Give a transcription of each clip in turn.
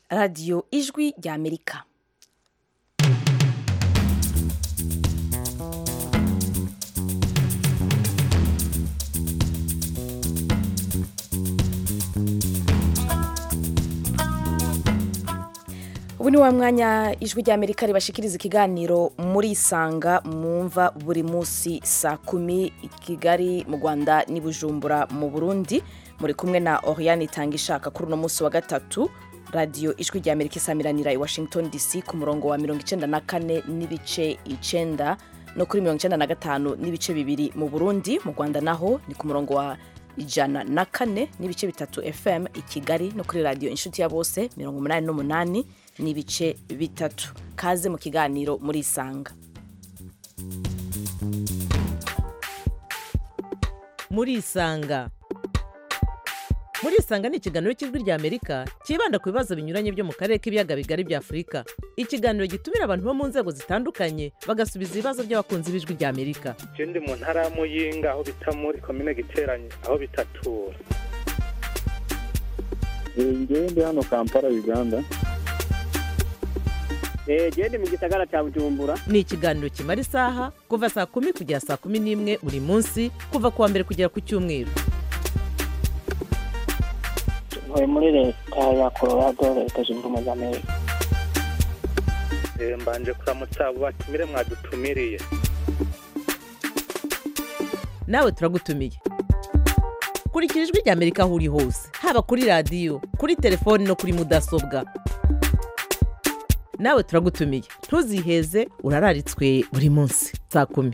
radiyo ijwi rya amerika ubu ni wa mwanya ijwi rya amerika ribashikiriza ikiganiro muri isanga mwumva buri munsi saa kumi i kigali mu rwanda n'i bujumbura mu burundi muri kumwe na oriane itanga ishaka kuri uno munsi wa gatatu radiyo ijwi rya amerika isamiranira i washington dc ku murongo wa mirongo icenda na kane n'ibice icenda no kuri mirongo icenda na gatanu n'ibice bibiri mu burundi mu rwanda naho ni ku murongo wa ijana na kane n'ibice bitatu fm i kigali no kuri radiyo inshuti ya bose mirongo umunani n'umunani n'ibice bitatu kaze mu kiganiro muri isanga muri isanga muri isanga ni ikiganiro cy'ijwi rya amerika cyibanda ku bibazo binyuranye byo mu karere k'ibiyaga bigari bya afurika ikiganiro gitumira abantu bo mu nzego zitandukanye bagasubiza ibibazo by'abakunzi b'ijwi rya amerika je ndi mu ntara ya muyinga aho bita muri komine giteranye aho bitatura ngewe ndi hano kampala uganda genda mu gisagara cya bujumbura ni ikiganiro kimara isaha kuva saa kumi kugera saa kumi n'imwe buri munsi kuva ku wa mbere kugera ku cyumweru ntuye muri leta ya colorado leta zunze ubumwe za amerika Eh, mbanje kuramutsa abo batumire mwadutumiriye nawe turagutumiye kurikira ijwi rya amerika aho uri hose haba kuri radiyo kuri telefoni no kuri mudasobwa nawe turagutumiye ntuziheze urararitswe buri munsi saa kumi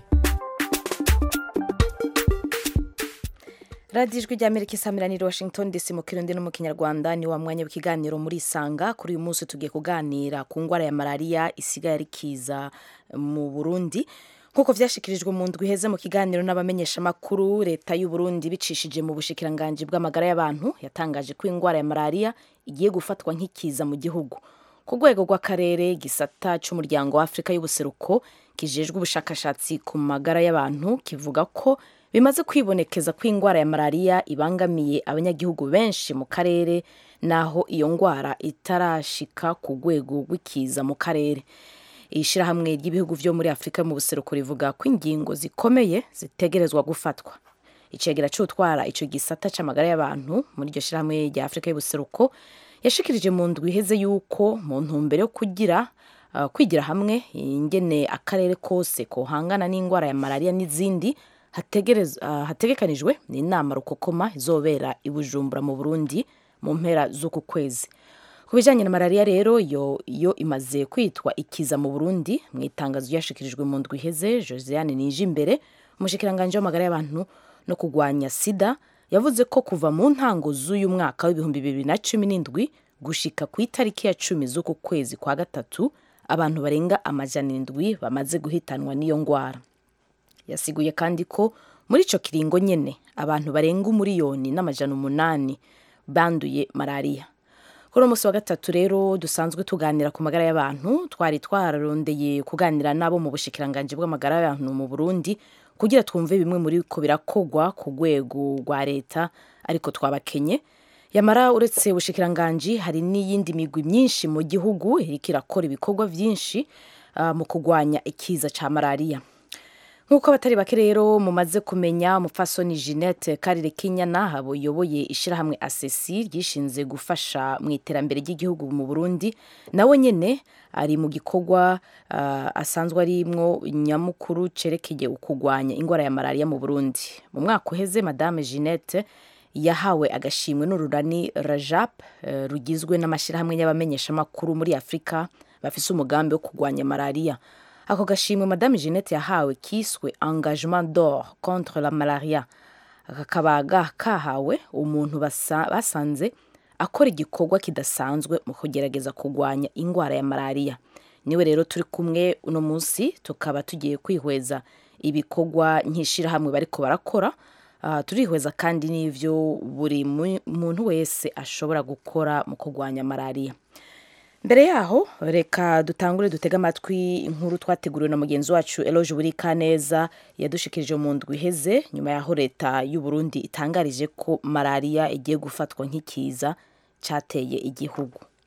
radiyo ijwi rya amerika isamiranira i washington dc mu kirundi no mu kinyarwanda ni wa mwanya w'ikiganiro muri isanga kuri uyu munsi tugiye kuganira ku ndwara ya malariya isigaye ari kiza mu burundi nk'uko vyashikirijwe mu ndwi iheze mu kiganiro n'abamenyeshamakuru leta y'u burundi bicishije mu bushikiranganji bw'amagara y'abantu yatangaje ko indwara ya malariya igiye gufatwa nk'ikiza mu gihugu ku rwego rw'akarere gisata c'umuryango wa afurika y'ubuseruko kijejwe ubushakashatsi ku magara y'abantu kivuga ko bimaze kwibonekeza ko indwara ya malariya ibangamiye abanyagihugu benshi mu karere naho iyo ndwara itarashika ku rwego rw'ikiza mu karere ishyirahamwe ry'ibihugu vyo muri afurika mu buseruko rivuga ko ingingo zikomeye zitegerezwa gufatwa icegera c'utwara ico gisata c'amagara y'abantu muri iryo shyirahamwe rya afurika y'ubuseruko yashikirije mu ndwi iheze yuko mu ntumbero yo kugira uh, kwigira hamwe ingene akarere kose kohangana n'indwara ya malariya n'izindi hategerez- uh, hategekanijwe n'inama rukokoma izobera i bujumbura mu burundi mu mpera z'uku kwezi ku bijyanye na malariya rero yo, yo imaze kwitwa ikiza mu burundi mu itangazo ryashikirijwe mu ndwi iheze josiane nije imbere umushikiranganji w'amagara y'abantu no kurwanya sida yavuze ko kuva mu ntango z'uyu mwaka w'ibihumbi bibiri na cumi n'indwi gushika ku itariki ya cumi z'uku kwezi kwa gatatu abantu barenga amajana indwi bamaze guhitanwa n'iyo ndwara yasiguye kandi ko muri ico kiringo nyene abantu barenga umuriyoni n'amajana umunani banduye malariya kuri uwo munsi wa gatatu rero dusanzwe tuganira ku magara y'abantu twari twararondeye kuganira nabo mu bushikiranganji bw'amagara y'abantu mu burundi kugira twumve bimwe muri ko birakogwa ku rwego rwa leta ariko twabakenye yamara uretse ubushikiranganji hari n'iyindi migwi myinshi mu gihugu iriko irakora ibikorwa vyinshi ah, mu kurwanya ikiza ca malariya nk'uko abatari bake rero mumaze kumenya umupfasoni jeannette karire kinyana ayoboye ishyirahamwe asesi ryishinze gufasha mu iterambere ry'igihugu mu burundi nawe nyine ari mu gikorwa ah, asanzwe arimwo nyamukuru cerekeye ukugwanya indwara ya malariya mu burundi mu mwaka uheze madame jeannette yahawe agashimwe n'ururani rajap eh, rugizwe n'amashyirahamwe y'abamenyeshamakuru muri afurika bafise umugambi wo kurwanya malariya ako gashimwe madame jeannette yahawe kiswe engagement d'or contre la malaria kakaba ga- kahawe umuntu basa- basanze akora igikorwa kidasanzwe mu kugerageza kurwanya indwara ya malariya niwe rero turi kumwe uno munsi tukaba tugiye kwihweza ibikorwa nk'ishirahamwe bariko barakora Ah, turihweza kandi n'ivyo buri mu- muntu wese ashobora gukora mu kurwanya malariya mbere yaho reka dutangure dutege amatwi inkuru twateguriwe na mugenzi wacu eloge burika neza yadushikirije mu ndwi iheze nyuma yaho leta y'u Burundi itangarije ko malariya igiye gufatwa nk'ikiza cyateye igihugu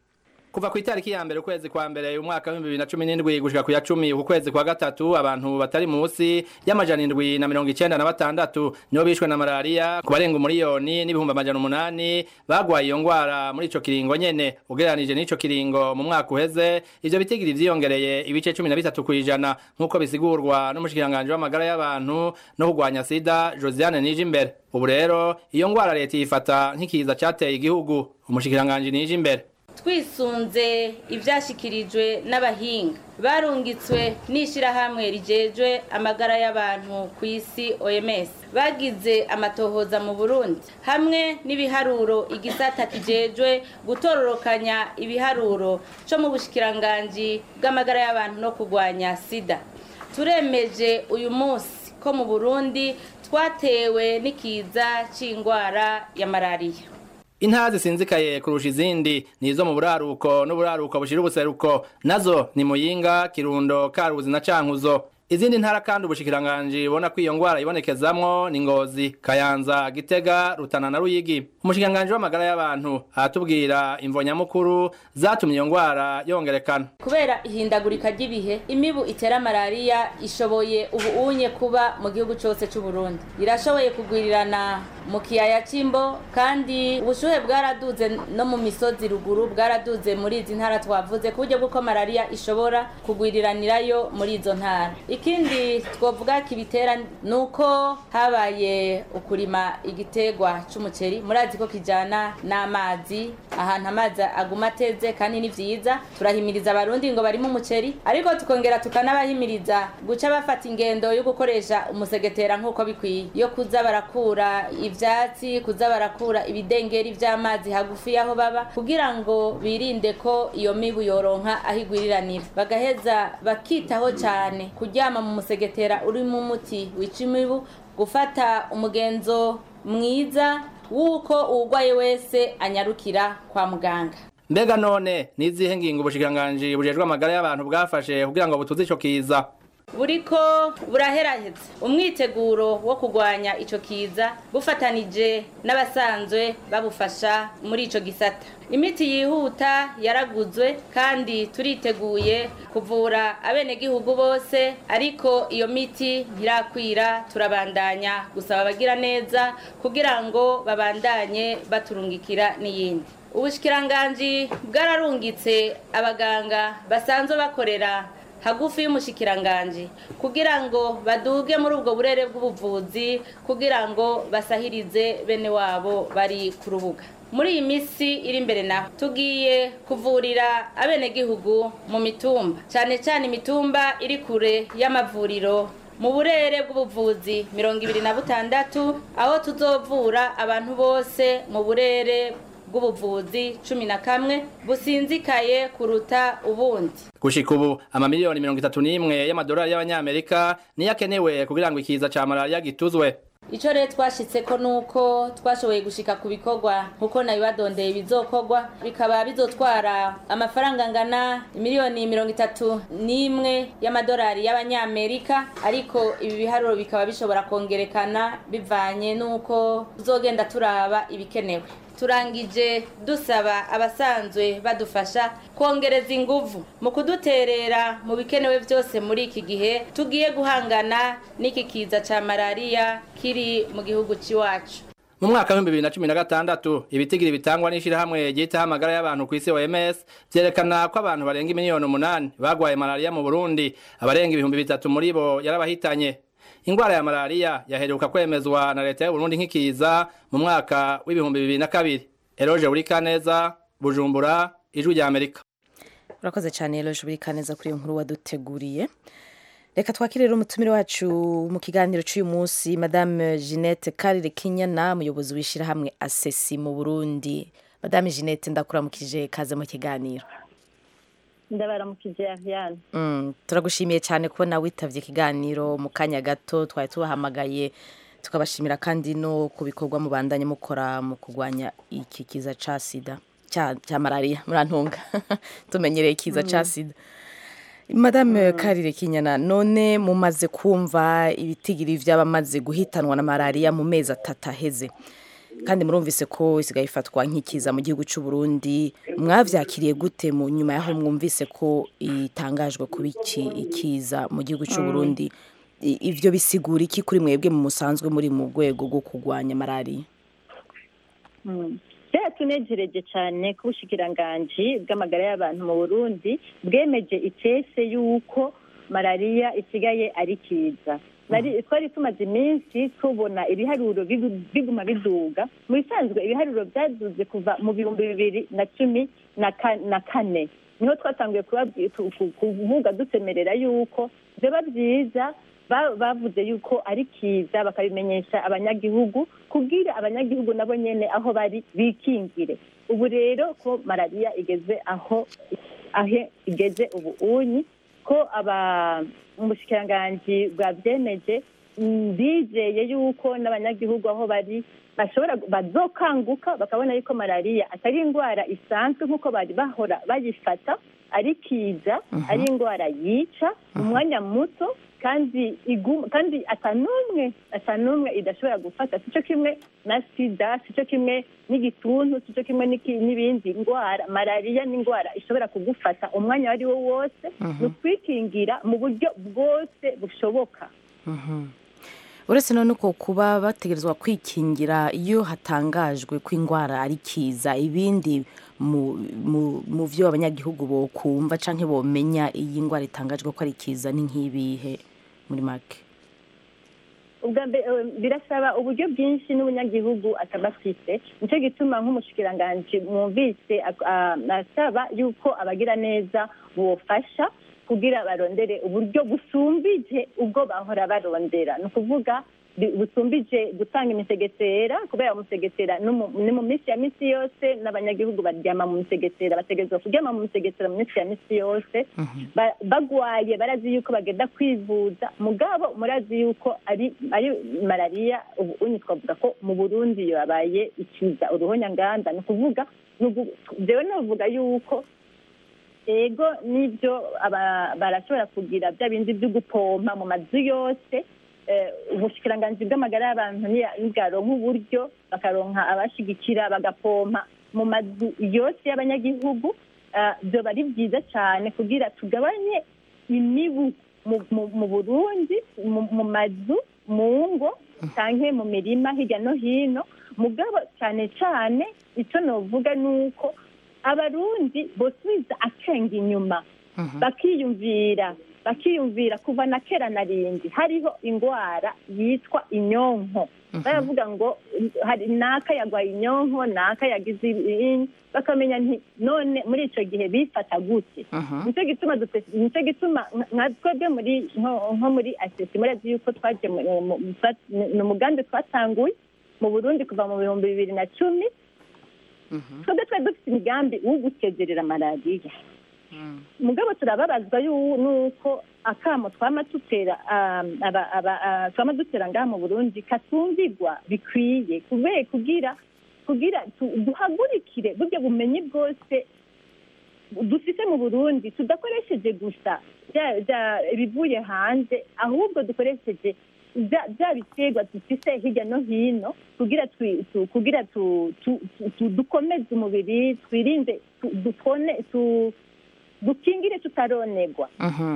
kuva ku itariki ya mbere ukwezi kwa mbere umwaka w'ibihumbi bibiri na cumi n'indwi gushika ku ya cumi uku kwezi kwa gatatu abantu batari munsi y'amajana indwi na mirongo icenda na batandatu nibo bishwe na malariya ku barenga umuriyoni n'ibihumbi amajana umunani bagwaye iyo ngwara muri ico kiringo nyene ugereranije n'ico kiringo mu mwaka uheze ivyo bitigiri vyiyongereye ibice cumi na bitatu kw'ijana nk'uko bisigurwa n'umushikiranganji w'amagara y'abantu no kurwanya sida josiane nije imbere ubu rero iyo ngwara leta yifata nk'ikiza cateye igihugu umushikiranganji nije imbere twisunze ibyashyikirijwe n'abahinga barungitswe n'ishyirahamwe rigejwe amagara y'abantu ku isi oms bagize amatohoza mu burundi hamwe n'ibiharuro igisata kijejwe gutororokanya ibiharuro cyo mu bushikiranganji bw'amagara y'abantu no kurwanya sida turemeje uyu munsi ko mu burundi twatewe n'ikiza cy'indwara ya malariya intara zisinzikaye kurusha izindi nizo mu buraruko n'uburaruko bushira ubuseruko nazo ni muyinga kirundo karuzi na cankuzo izindi ntara kandi ubushikiranganji bubona ko iyo ngwara ibonekezamwo ni ngozi kayanza gitega rutana na ruyigi umushikiranganji w'amagara y'abantu aratubwira imvo nyamukuru zatumye iyo ngwara yongerekana kubera ihindagurika ry'ibihe imibu itera malariya ishoboye ubu unye kuba mu gihugu cyose cy'u Burundi irashoboye kugwirirana mu kiyaya cy'imbo kandi ubushuhe bwaraduze no mu misozi ruguru bwaraduze muri izi ntara twavuze ku buryo bw'uko malariya ishobora kugwiriranirayo muri izo ntara ikindi twavuga kibitera ni uko habaye ukurima igitegwa cy'umuceri murazi ko kijyana n'amazi ahantu amazi aguma ateze kandi ni byiza turahimiriza abarundi ngo barimo umuceri ariko tukongera tukanabahimiriza guca bafata ingendo yo gukoresha umusegetera nk'uko bikwiye yo kuza barakura ibyatsi kuza barakura ibidengeri by'amazi hagufi y'aho baba kugira ngo birinde ko iyo mibu yoronka aho igwiriranira bagaheza bakitaho cyane kuryama mu musegetera urimo umuti wica imibu gufata umugenzo mwiza w'uko uwurwaye wese anyarukira kwa muganga mbega none n'izihe ngingo ubushikiranganji bujejwe amagara y'abantu bwafashe kugira ngo butuze ico kiza buriko buraheraheza umwiteguro wo kurwanya ico kiza bufatanije n'abasanzwe babufasha muri ico gisata imiti yihuta yaraguzwe kandi turiteguye kuvura abenegihugu bose ariko iyo miti ntirakwira turabandanya gusaba abagira neza kugira ngo babandanye baturungikira n'iyindi ubushikiranganji bwararungitse abaganga basanzwe bakorera hagufi y'umushikiranganji kugira ngo baduge muri ubwo burere bw'ubuvuzi kugira ngo basahirize bene wabo bari ku rubuga muri iyi minsi iri imbere naho tugiye kuvurira abenegihugu mu mitumba cyane cyane imitumba iri kure y'amavuriro mu burere bw'ubuvuzi mirongo ibiri na butandatu aho tuzovura abantu bose mu burere bw'ubuvuzi cumi na kamwe businzikaye kuruta ubundi gushika ubu amamiliyoni mirongo itatu n'imwe y'amadolari y'abanyamerika niyo akenewe kugira ngo ikiza ca malariya gituzwe icyo rero twashyitseko ni uko twashoboye gushika ku bikorwa nkuko nabibadondeye bizokorwa bikaba bizotwara amafaranga angana miliyoni mirongo itatu n'imwe y'amadolari y'abanyamerika ariko ibi biharuro bikaba bishobora kongerekana bivanye n'uko tuzogenda turaba ibikenewe turangije dusaba abasanzwe badufasha kongereza inguvu mu kuduterera mu bikenewe byose muri iki gihe tugiye guhangana n'iki kiza cya malariya kiri mu gihugu cy'iwacu mu mwaka w'ibihumbi bibiri na cumi na gatandatu ibitigiri bitangwa n'ishirahamwe ryitaho amagara y'abantu ku isi OMS vyerekana ko abantu barenga miliyoni umunani bagwaye malariya mu Burundi abarenga ibihumbi bitatu muri bo yarabahitanye ingwara ya malariya yaheruka kwemezwa na leta y'u Burundi nk'ikiza mu mwaka w'ibihumbi bibiri na kabiri Eroje Urikaneza Bujumbura ijwi rya Amerika urakoze cyane Eroje Urikaneza kuri iyo nkuru waduteguriye reka twakire rero umutumire wacu mu kiganiro cy'uyu munsi madame Jeanette Karire Kinyana umuyobozi w'ishyirahamwe asesi mu Burundi madame Jeanette ndakuramukije kaze mu kiganiro ndabaramukije Ariane Mm, turagushimiye cyane kubona witavye ikiganiro mu kanya gato twari tubahamagaye tukabashimira kandi no ku bikorwa mubandanye mukora mu kurwanya iki kiza ca sida ca, ca malariya murantunga tumenyereye ikiza ca sida madame karire kinyana none mumaze kumva ibitigiri vy'abamaze guhitanwa na malariya mu mezi atatu aheze kandi murumvise ko isigaye ifatwa nk'ikiza mu gihugu cy'u Burundi mwavyakiriye gute mu nyuma yaho mwumvise ko itangajwe kuba iki ikiza mu gihugu cy'u Burundi I- ivyo bisigura iki kuri mwebwe mu musanzwe muri mu rwego rwo kurwanya malariya byaratunejereje cyane ko ubushikiranganji bw'amagara y'abantu mu burundi bwemeje icese y'uko malariya isigaye ari kiza Nari- twari tumaze iminsi tubona ibiharuro bigu- biguma biduga mu bisanzwe ibiharuro byaduze kuva mu bihumbi bibiri na cumi na ka- na kane niho twatanguye kubabwi- ku- ku- kuvuga dusemerera y'uko byaba byiza ba- bavuze yuko ari kiza bakabimenyesha abanyagihugu kubwira abanyagihugu nabo nyene aho bari bikingire ubu rero ko malariya igeze aho aho igeze ubu unyi ko aba umushikiranganji bwabyemeje mm, bizeye yuko n'abanyagihugu aho bari bashobora bazokanguka bakabona yuko malariya atari indwara isanzwe nk'uko bari bahora bayifata ari kiza ari indwara yica mu mwanya muto kandi iguma kandi atanumwe atanumwe idashobora gufata sico kimwe na sida sico kimwe n'igituntu sico kimwe n'iki- n'ibindi ndwara malariya ni indwara ishobora kugufata umwanya wari wo wose ni ukwikingira mu buryo bwose bushoboka uretse none uko kuba bategerezwa kwikingira iyo hatangajwe ko indwara ari kiza ibindi mu mu- mu byo abanyagihugu bokumva canke bomenya iyi ndwara itangajwe ko ari kiza ni nk'ibihe muri make ubwa mbere eh, birasaba uburyo bwinshi n'umunyagihugu ataba afite nicyo gituma nk'umushikiranganji mwumvise ak- ah, asaba yuko abagira neza bofasha kugira barondere uburyo busumbije ubwo bahora barondera ni ukuvuga bi- busumbije gutanga imisegetera kubera umusegetera no mu- ni mu minsi ya minsi yose n'abanyagihugu baryama mu misegetera bategerezwa kuryama mu misegetera mu minsi ya minsi yose Ba- bagwaye barazi yuko bagenda kwivuza mugabo murazi yuko ari ari malariya ubu unyi twavuga ko mu burundi yabaye ikiza uruhonyanganda ni ukuvuga ni ugu- jewe novuga yuko ego n'ibyo aba- barashobora kugira bya bindi byo gupompa mu mazu yose eh, ubushikiranganji bw'amagara y'abantu niya- nibwaronka uburyo bakaronka abashigikira bagapompa mu mazu yose y'abanyagihugu ah, vyoba ari byiza cyane kugira tugabanye imibu mu- mu- mu burundi mu- mu mazu mu ngo canke mu mirima hirya no hino mugabo cyane cyane icyo novuga ni uko abarundi bosubiza akenge inyuma bakiyumvira bakiyumvira kuva na kera na rindi hariho indwara yitwa inyonko baravuga ngo hari naka yagwaye inyonko naka yagize ibindi bakamenya nti none muri icyo gihe bifata gute nicyo gituma dute- nicyo gituma nka- nka twebwe muri nko nko muri asesi murazi yuko twaje mu- mu- mu- twa- ni umugambi twatanguye mu burundi kuva mu bihumbi bibiri na cumi twebwe twari dufite imigambi wo gusezerera malariya mugabo turababazwa yu- nuko akamo twama dutera um, aba- aba- ah, twama dutera ngaha mu burundi katumvigwa bikwiye kubera kugira kugira tu- duhagurikire burya bumenyi bwose dufite mu burundi tudakoresheje gusa bya- bya- ibivuye hanze ahubwo dukoresheje bya bya biterwa dufite hirya no hino kugira twi- tu- kugira tu- tu- tu- tu- dukomeze umubiri twirinde tu- dukone tu- dukingire tutaronegwa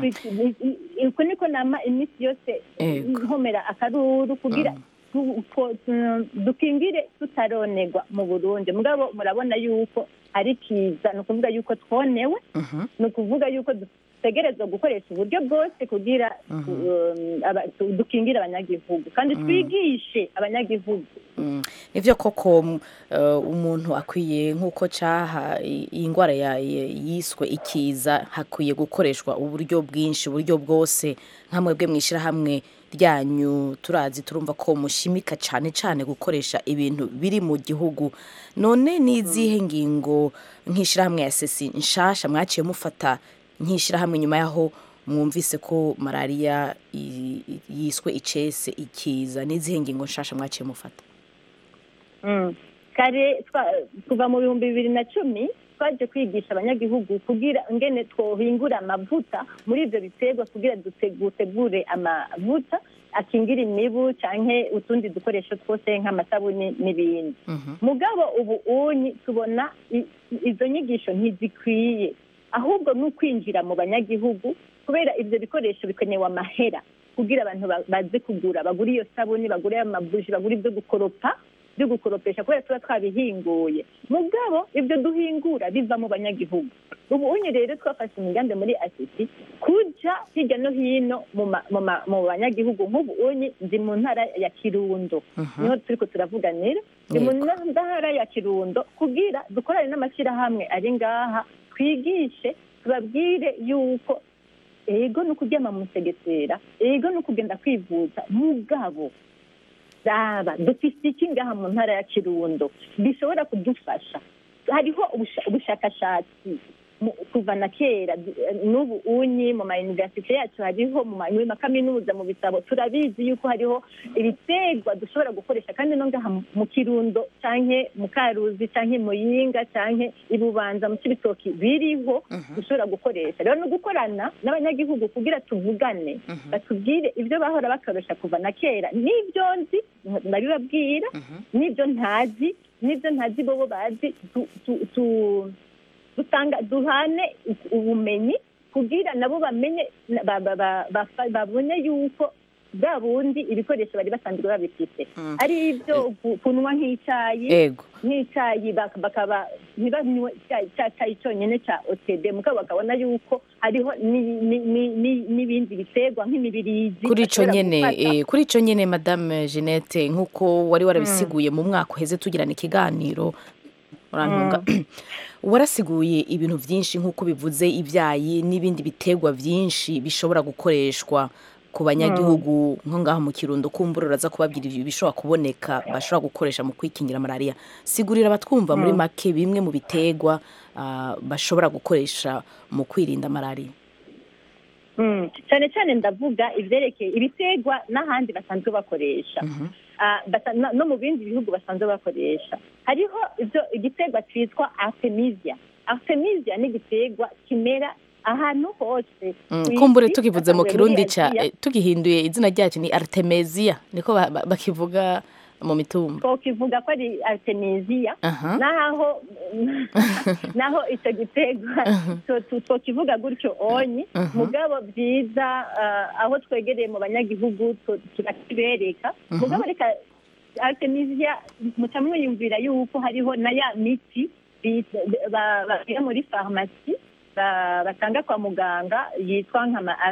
uko niko nama iminsi yose Ego. nkomera akaruru kugira tu- two- tu- dukingire tutaronegwa mu burundi mugabo murabona yuko ari kiza ni ukuvuga yuko twonewe ni ukuvuga yuko dutegerezwa gukoresha uburyo bwose kugira um, aba- tu- dukingire abanyagihugu kandi twigishe abanyagihugu Mm. nivyo koko mm, eh, umuntu akwiye nk'uko caha i- iyi ndwara ya- ya- yiswe ikiza hakwiye gukoreshwa uburyo bwinshi uburyo bwose nka mwebwe mw'ishirahamwe ryanyu turazi turumva ko mushimika cane cane gukoresha ibintu biri mu gihugu none n'izihe ngingo nk'ishirahamwe ya sesi nshasha mwaciye mufata nk'ishirahamwe nyuma yaho mwumvise ko malariya i- i- yiswe icese ikiza n'izihe ngingo nshasha mwaciye mufata Mm. kare twa- kuva mu bihumbi bibiri na cumi twaje kwigisha abanyagihugu kugira ngene twohingura amavuta muri ibyo biterwa kugira dute- dutegure amavuta akingira imibu canke utundi dukoresho twose nk'amasabuni n'ibindi mugabo ubu unyi tubona i- izo nyigisho ntizikwiye ahubwo ni ukwinjira mu banyagihugu kubera ibyo bikoresho bikenewe amahera kugira abantu ba- baze kugura bagura iyo sabuni bagure ayo mabuji bagura ibyo gukoropa byo gukoropesha kubera tuba twabihinguye mugabo ibyo duhingura biva mu banyagihugu ubu unye rero twafashe imigambi muri asisi kuja hirya no hino mu ma- mu ma- mu banyagihugu nk'ubu unye ndi mu ntara ya kirundo niho turiko turavuganira ndi mu ntara ya kirundo kugira dukorane n'amashyirahamwe ari ngaha twigishe tubabwire yuko ego ni ukuryama mu musegetera ego ni ukugenda kwivuza mugabo raba dufite iki ngaha mu ntara ya kirundo bishobora kudufasha hariho ubusha- ubushakashatsi mu- kuva na kera du- eh, n'ubu unyi mu mayuniversite yacu hariho mu ma- mu makaminuza mu bitabo turabizi yuko hariho ibiterwa dushobora gukoresha kandi no ngaha mu- mu kirundo canke mu karuzi canke mu yinga canke ibubanza mu cibitoki biriho dushobora gukoresha rero no gukorana n'abanyagihugu kugira tuvugane batubwire ibyo bahora bakoresha kuva na kera n'ibyo nzi ndabibabwira n'ibyo ntazi n'ibyo ntazi bobo bazi tu- tu- tu- dutanga duhane ubumenyi kugira nabo bamenye ba- ba- ba- bafa- babone yuko bwa bundi ibikoresho bari basanzwe babifite ari ibyo ku- kunywa nk'icyayi Ego. nk'icyayi bak- bakaba ntibanywe icyayi cya cyayi cyonyine cya otd mugabo bakabona yuko hariho ni- ni- ni- ni- n'ibindi biterwa nk'imibirizi kuri ico bashobora nyene gufata. eh, kuri ico nyene madame Jeanette nk'uko wari warabisiguye mu mwaka uheze tugirana ikiganiro urantunga warasiguye ibintu vyinshi nk'uko bivuze ibyayi n'ibindi biterwa vyinshi bishobora gukoreshwa ku banyagihugu nko ngaho mu kirundo kumbura uraza kubabwira ibyo bishobora kuboneka bashobora gukoresha mu kwikingira malaria sigurira abatwumva muri Mm. make bimwe mu biterwa ah, bashobora gukoresha mu kwirinda malaria Mm, cyane cyane ndavuga ibyerekeye ibiterwa n'ahandi basanzwe bakoresha Ah, basa- no no mu bindi bihugu basanzwe bakoresha hariho ibyo igiterwa cyitwa artemisia artemisia ni igiterwa kimera ahantu hose Mm, ku kumbure isi, tukivuze mu basanzwe kirundi muri ca Aziya. eh, tugihinduye izina ryacu ni artemisia niko ba- ba- bakivuga mu mitumba twokivuga ko ari artemisia Aha. naho naho icyo giterwa to- to- twokivuga gutyo onyi Mhm. mugabo byiza ah, aho twegereye mu banyagihugu tu- turakibereka Mhm. mugabo reka artemisia muca mwiyumvira yuko hariho na ya miti bita- ba- bashyira muri farumasi ba- batanga kwa muganga yitwa nka ma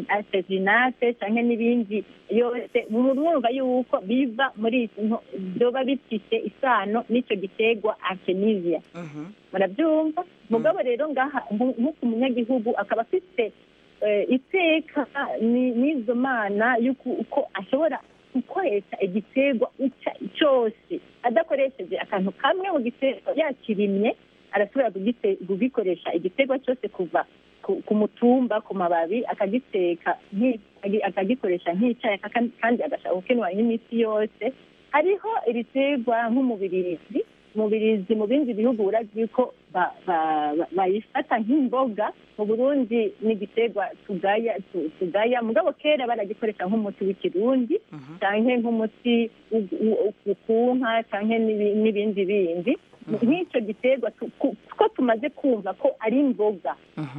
artesinate cyangwa n'ibindi yose mwumva yuko biva muri izo- byoba bifite isano n'icyo giterwa artemisia murabyumva mugabo rero ngaha nku- nk'uko umunyagihugu akaba afite eh, iteka ni- n'izo mana y'uko uko ashobora gukoresha igiterwa icya- cyose adakoresheje akantu kamwe mu giterwa yakirimye arashobora kugite- kugikoresha igiterwa cyose kuva ku- ku mutumba ku mababi akagiteka nki- agi- akagikoresha nk'icyayi aka- kandi agashaka gukenwa n'imiti yose hariho ibiterwa nk'umubirizi umubirizi mu bindi bihugu urazi ko ba- ba- ba- bayifata nk'imboga mu burundi ni igiterwa tugaya tu- tugaya mugabo kera baragikoresha nk'umuti w'ikirundi cyangwa nk'umuti u- u- u- ku nka cyangwa n'ibi- n'ibindi bindi nk'icyo giterwa tu- ku- ko tumaze kumva ko ari imboga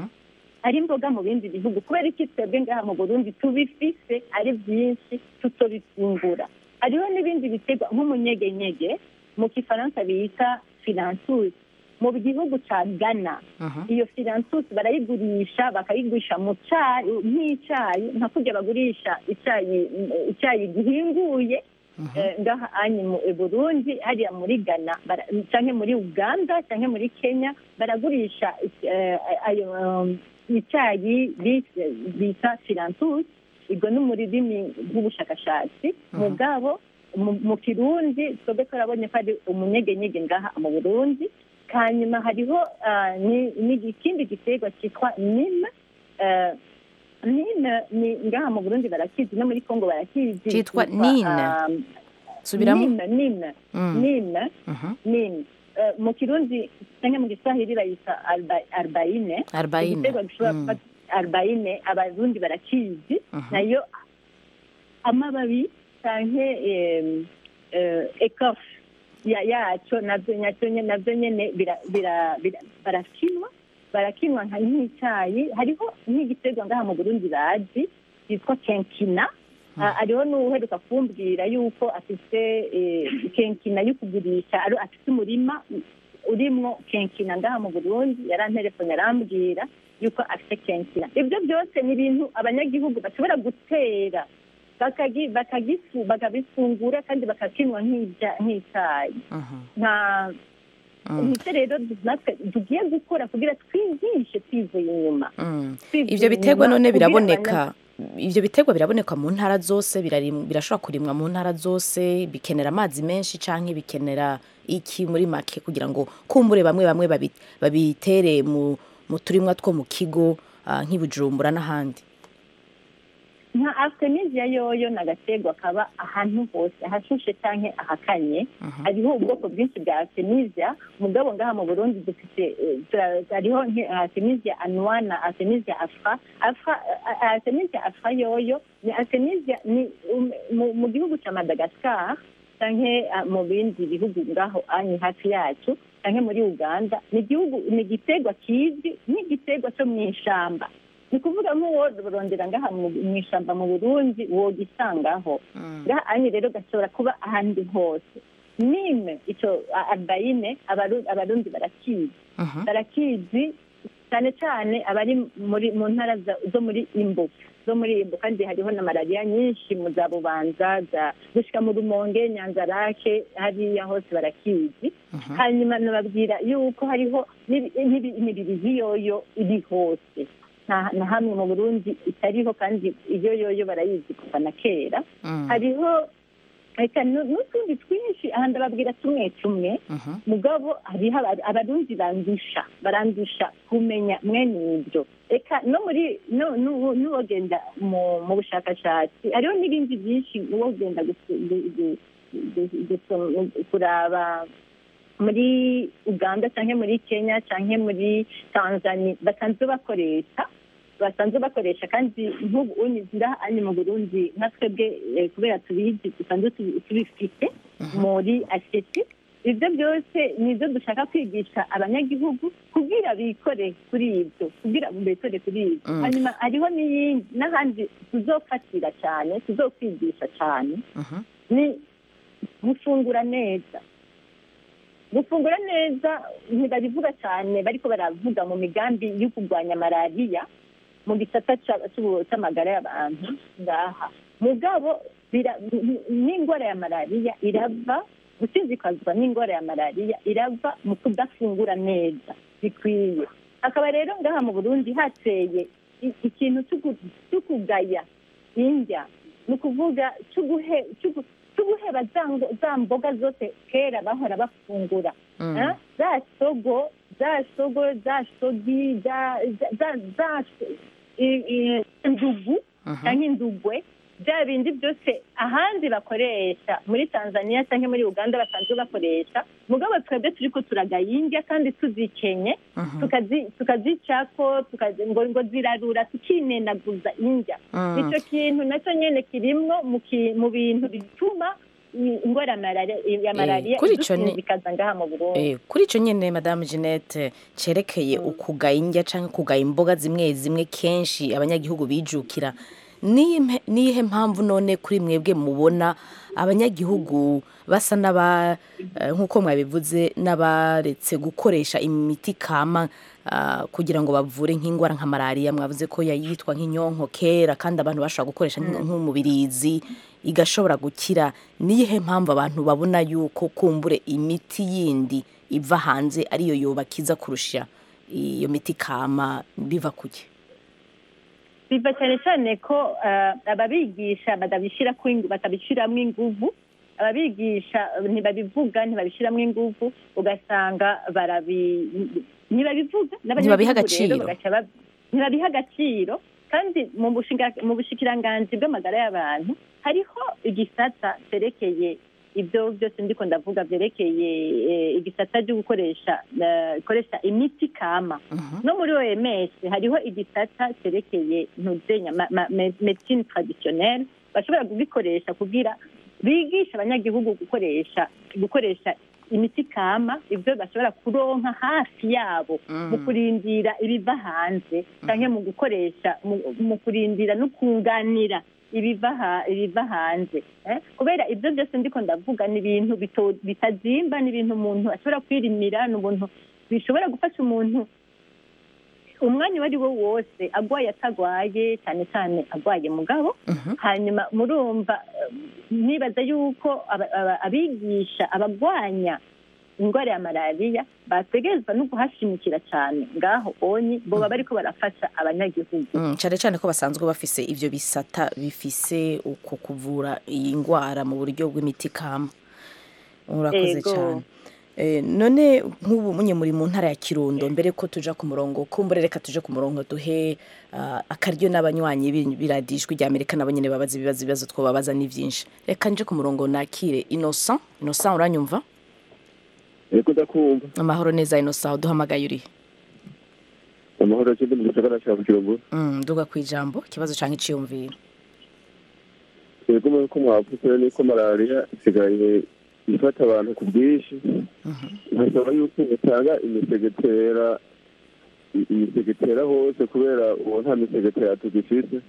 ari imboga mu bindi bihugu kubera iki twebwe ngaha mu burundi tubifise ari byinshi tutobifungura hariho n'ibindi biterwa nk'umunyegenyege mu kifaransa bita filansusi mu gihugu cya ghana iyo filansusi barayigurisha bakayigurisha mu cyayi nk'icyayi nka kurya bagurisha icyayi icyayi gihinguye eh, ngaha anyi mu i burundi hariya muri ghana bara- canke muri uganda canke muri kenya baragurisha eh, ayo um, icyayi bise- bita filansusi ubwo ni mu rurimi rw'ubushakashatsi mugabo mu- mu kirundi twebwe turabonye ko ari umunyegenyege ngaha mu burundi hanyuma hariho ah, ni- ni ikindi giterwa cyitwa nime eh, nime ni ngaha mu burundi barakizi no muri kongo barakizi Cyitwa Cyitwa, nine. ah, Subiramo. nime nime Mm. nime Mhm. nime eh, mu kirundi cyangwa mu giswahili bayita arba- arbaine Arbaine. igiterwa gishobora Mm. gufata arbaine abarundi barakizi Mhm. nayo amababi cyangwa ekofe yacyo nabyo nacyo nye- nabyo nyine bira- bira- bira- barakinwa barakinwa nka nk'icyayi hariho nk'igiterwa ngaha mu burundi bazi cyitwa kenkina Ah, hariho n'uheruka kumbwira yuko afite eh, kenkina yo kugurisha ari afite umurima urimo kenkina ngaha mu burundi yaranterefone arambwira yuko afite kenkina ibyo byose ni ibintu abanyagihugu bashobora gutera bakagi- bakagifu bakabifungura kandi bakakinywa nk'ibya- nk'icyayi Mhm. nta Mm. nicyo rero natwe tugiye gukora kugira twigishe twivuye inyuma Mm. Twivuye ivyo biterwa inyuma none kugira biraboneka ivyo biterwa biraboneka mu ntara zose birarim- birashobora kurimwa mu ntara zose bikenera amazi menshi canke bikenera iki muri make kugira ngo kumbure bamwe bamwe babi- babitere mu mu turimwa two mu kigo ah, nk'i Bujumbura n'ahandi nka aftemisia yoyo ni agaterwa kaba ahantu hose ahashushe cyangwa ahakanye hariho ubwoko bwinshi bwa aftemisia mugabo ngaha mu burundi dufite eh, tura- hariho nki- aftemisia anua na aftemisia afra afra eh, aftemisia afra yoyo ni aftemisia ni um- mu- mu gihugu cya madagascar cyangwa mu bindi bihugu ngaho anyi hafi yacu cyangwa muri uganda ni igihugu ni igiterwa kizwi nk'igiterwa cyo mu ishamba ni ukuvuga nk'uworondera ngaha mu mu ishyamba mu burundi wogisangaho ngaha anyi rero gashobora kuba ahandi hose nime icyo a- arbayine abaru- abarundi barakizi barakizi cyane cyane abari muri mu ntara za- zo muri imbo zo muri imbo kandi hariho na malariya nyinshi mu za bubanza za gushika mu rumonge nyanzarake hariya hose barakizi hanyuma nababwira yuko hariho n'ibi- n'ibi- imibirizi yoyo iri hose nta na hamwe mu burundi itariho kandi iyo yoyo barayizi kuva na kera hariho reka nu- n'utundi twinshi aha ndababwira tumwe tumwe mugabo hariho aba- abarundi bandusha barandusha kumenya mwene ibyo reka no muri no- nu- n'uwogenda mu mu bushakashatsi hariho n'ibindi byinshi uwogenda gusu- gu- gu- gu- gusu- kuraba muri uganda cyangwa muri kenya cyangwa muri tanzania basanzwe bakoresha basanzwe bakoresha kandi nk'ubu unyuzira hano mu burundi nka twebwe eh, kubera tubizi dusanzwe tubi- tubifite muri aseti ibyo byose ni ibyo dushaka kwigisha abanyagihugu kugira bikore kuri ibyo kugira bikore kuri ibyo Mm. hanyuma hariho n'iyindi n'ahandi tuzofatira cyane tuzokwigisha cyane ni gufungura neza gufungura neza ntibabivuga cyane bariko baravuga mu migambi yo kurwanya malariya mu gisata ca- c'ubu- c'amagara y'abantu ngaha mugabo bira- n'ingwara ya malariya irava gusinzikazwa n'ingwara ya malariya irava mu kudafungura neza bikwiye hakaba rero ngaha mu burundi hateye i- ikintu c'uku- c'ukugaya indya ni ukuvuga c'uguhe- c'ugu- c'uguheba za ngo- za mboga zose kera bahora bafungura Mm. Eh? za sogo za sogo za sogi za za- za za i- i- indugu cyangwa indugwe bya bindi byose ahandi bakoresha muri tanzania cyangwa muri uganda basanzwe bakoresha mugabo twebwe turi ko turagaya indya kandi tuzikenye tukazi- tukazicako tukazi- ngo ngo zirarura tukinenaguza indya Mm. icyo kintu nacyo nyine kirimwo mu ki- mu bintu bituma i- ingwara ya malariya- ya malariya kuri ico ni- idusinzikaza ngaha mu burundi Eh, kuri icyo nyine madamu jeannette cyerekeye ukugaya indya cyangwa kugaya imboga zimwe zimwe kenshi abanyagihugu bijukira niyihe mpe- niyihe mpamvu none kuri mwebwe mubona abanyagihugu basa n'aba eh, nk'uko mwabivuze n'abaretse gukoresha imiti kama ah, kugira ngo bavure nk'indwara nka malariya mwavuze ko yayitwa nk'inyonko kera kandi abantu bashobora gukoresha nk'in- nk'umubirizi igashobora gukira niyihe mpamvu abantu babona yuko kumbure imiti yindi iva hanze ariyo yobakiza kurusha iyo miti kama biva kuki biva cyane cyane ko eh, ababigisha batabishyira ku ingu- batabishyiramo inguvu ababigisha ntibabivuga ntibabishyiramo inguvu ugasanga barabi ntibabivuga Ntibabiha n'abanyagihugu rero agaciro. bagaca bab- ntibabiha agaciro kandi mu bushinga- mu bushikiranganji bw'amagara y'abantu hariho igisata cyerekeye ibyo byose ndiko ndavuga byerekeye eh, igisata cyo gukoresha eh, ikoresha imiti kama no muri OMS hariho igisata cyerekeye ntuzenya ma- ma- me- medicine traditionnelle bashobora kugikoresha kugira bigisha abanyagihugu gukoresha gukoresha imiti kama ibyo bashobora kuronka hafi yabo mu kurindira ibiva hanze cyangwa mu gukoresha mu- mu kurindira no kunganira ibiva ha- ibiva hanze eh? kubera ibyo byose ndiko ndavuga ni ibintu bito- bitazimba ni ibintu umuntu ashobora kwirimira ni ubuntu bishobora gufasha umuntu umwanya uwo ari wo wose agwaye atagwaye cyane cyane agwaye mugabo hanyuma murumva eh, nibaza yuko aba- aba- abigisha abagwanya indwara ya malariya bategerezwa no kuhashimikira cyane ngaho onyi boba bariko barafasha abanyagihugu Mm, cyane cyane ko basanzwe bafise ivyo bisata bifise uko kuvura iyi ndwara mu buryo bw'imiti kama urakoze Ego. cyane Eh, none nk'ubu munye muri mu ntara ya kirundo mbere ko tuja ku murongo kumbure reka tuje ku murongo duhe ah, akaryo n'abanywanyi bi- biradijwi rya amerika nabo nyene babaza ibibazo ibibazo twobabaza ni vyinshi reka nje ku murongo nakire innocent innocent uranyumva Eko ndakumva amahoro neza innocent uduhamagaye urihe amahoro akindi mu gisagara cya Bujumbura Mm, duga kwijambo ikibazo canke iciyumviro yego muri ko mwavuze niko malariya isigaye ifata abantu ku bwinshi bisaba yuko utanga imisegetera i- imisegetera hose kubera ubu nta misegetera tugifise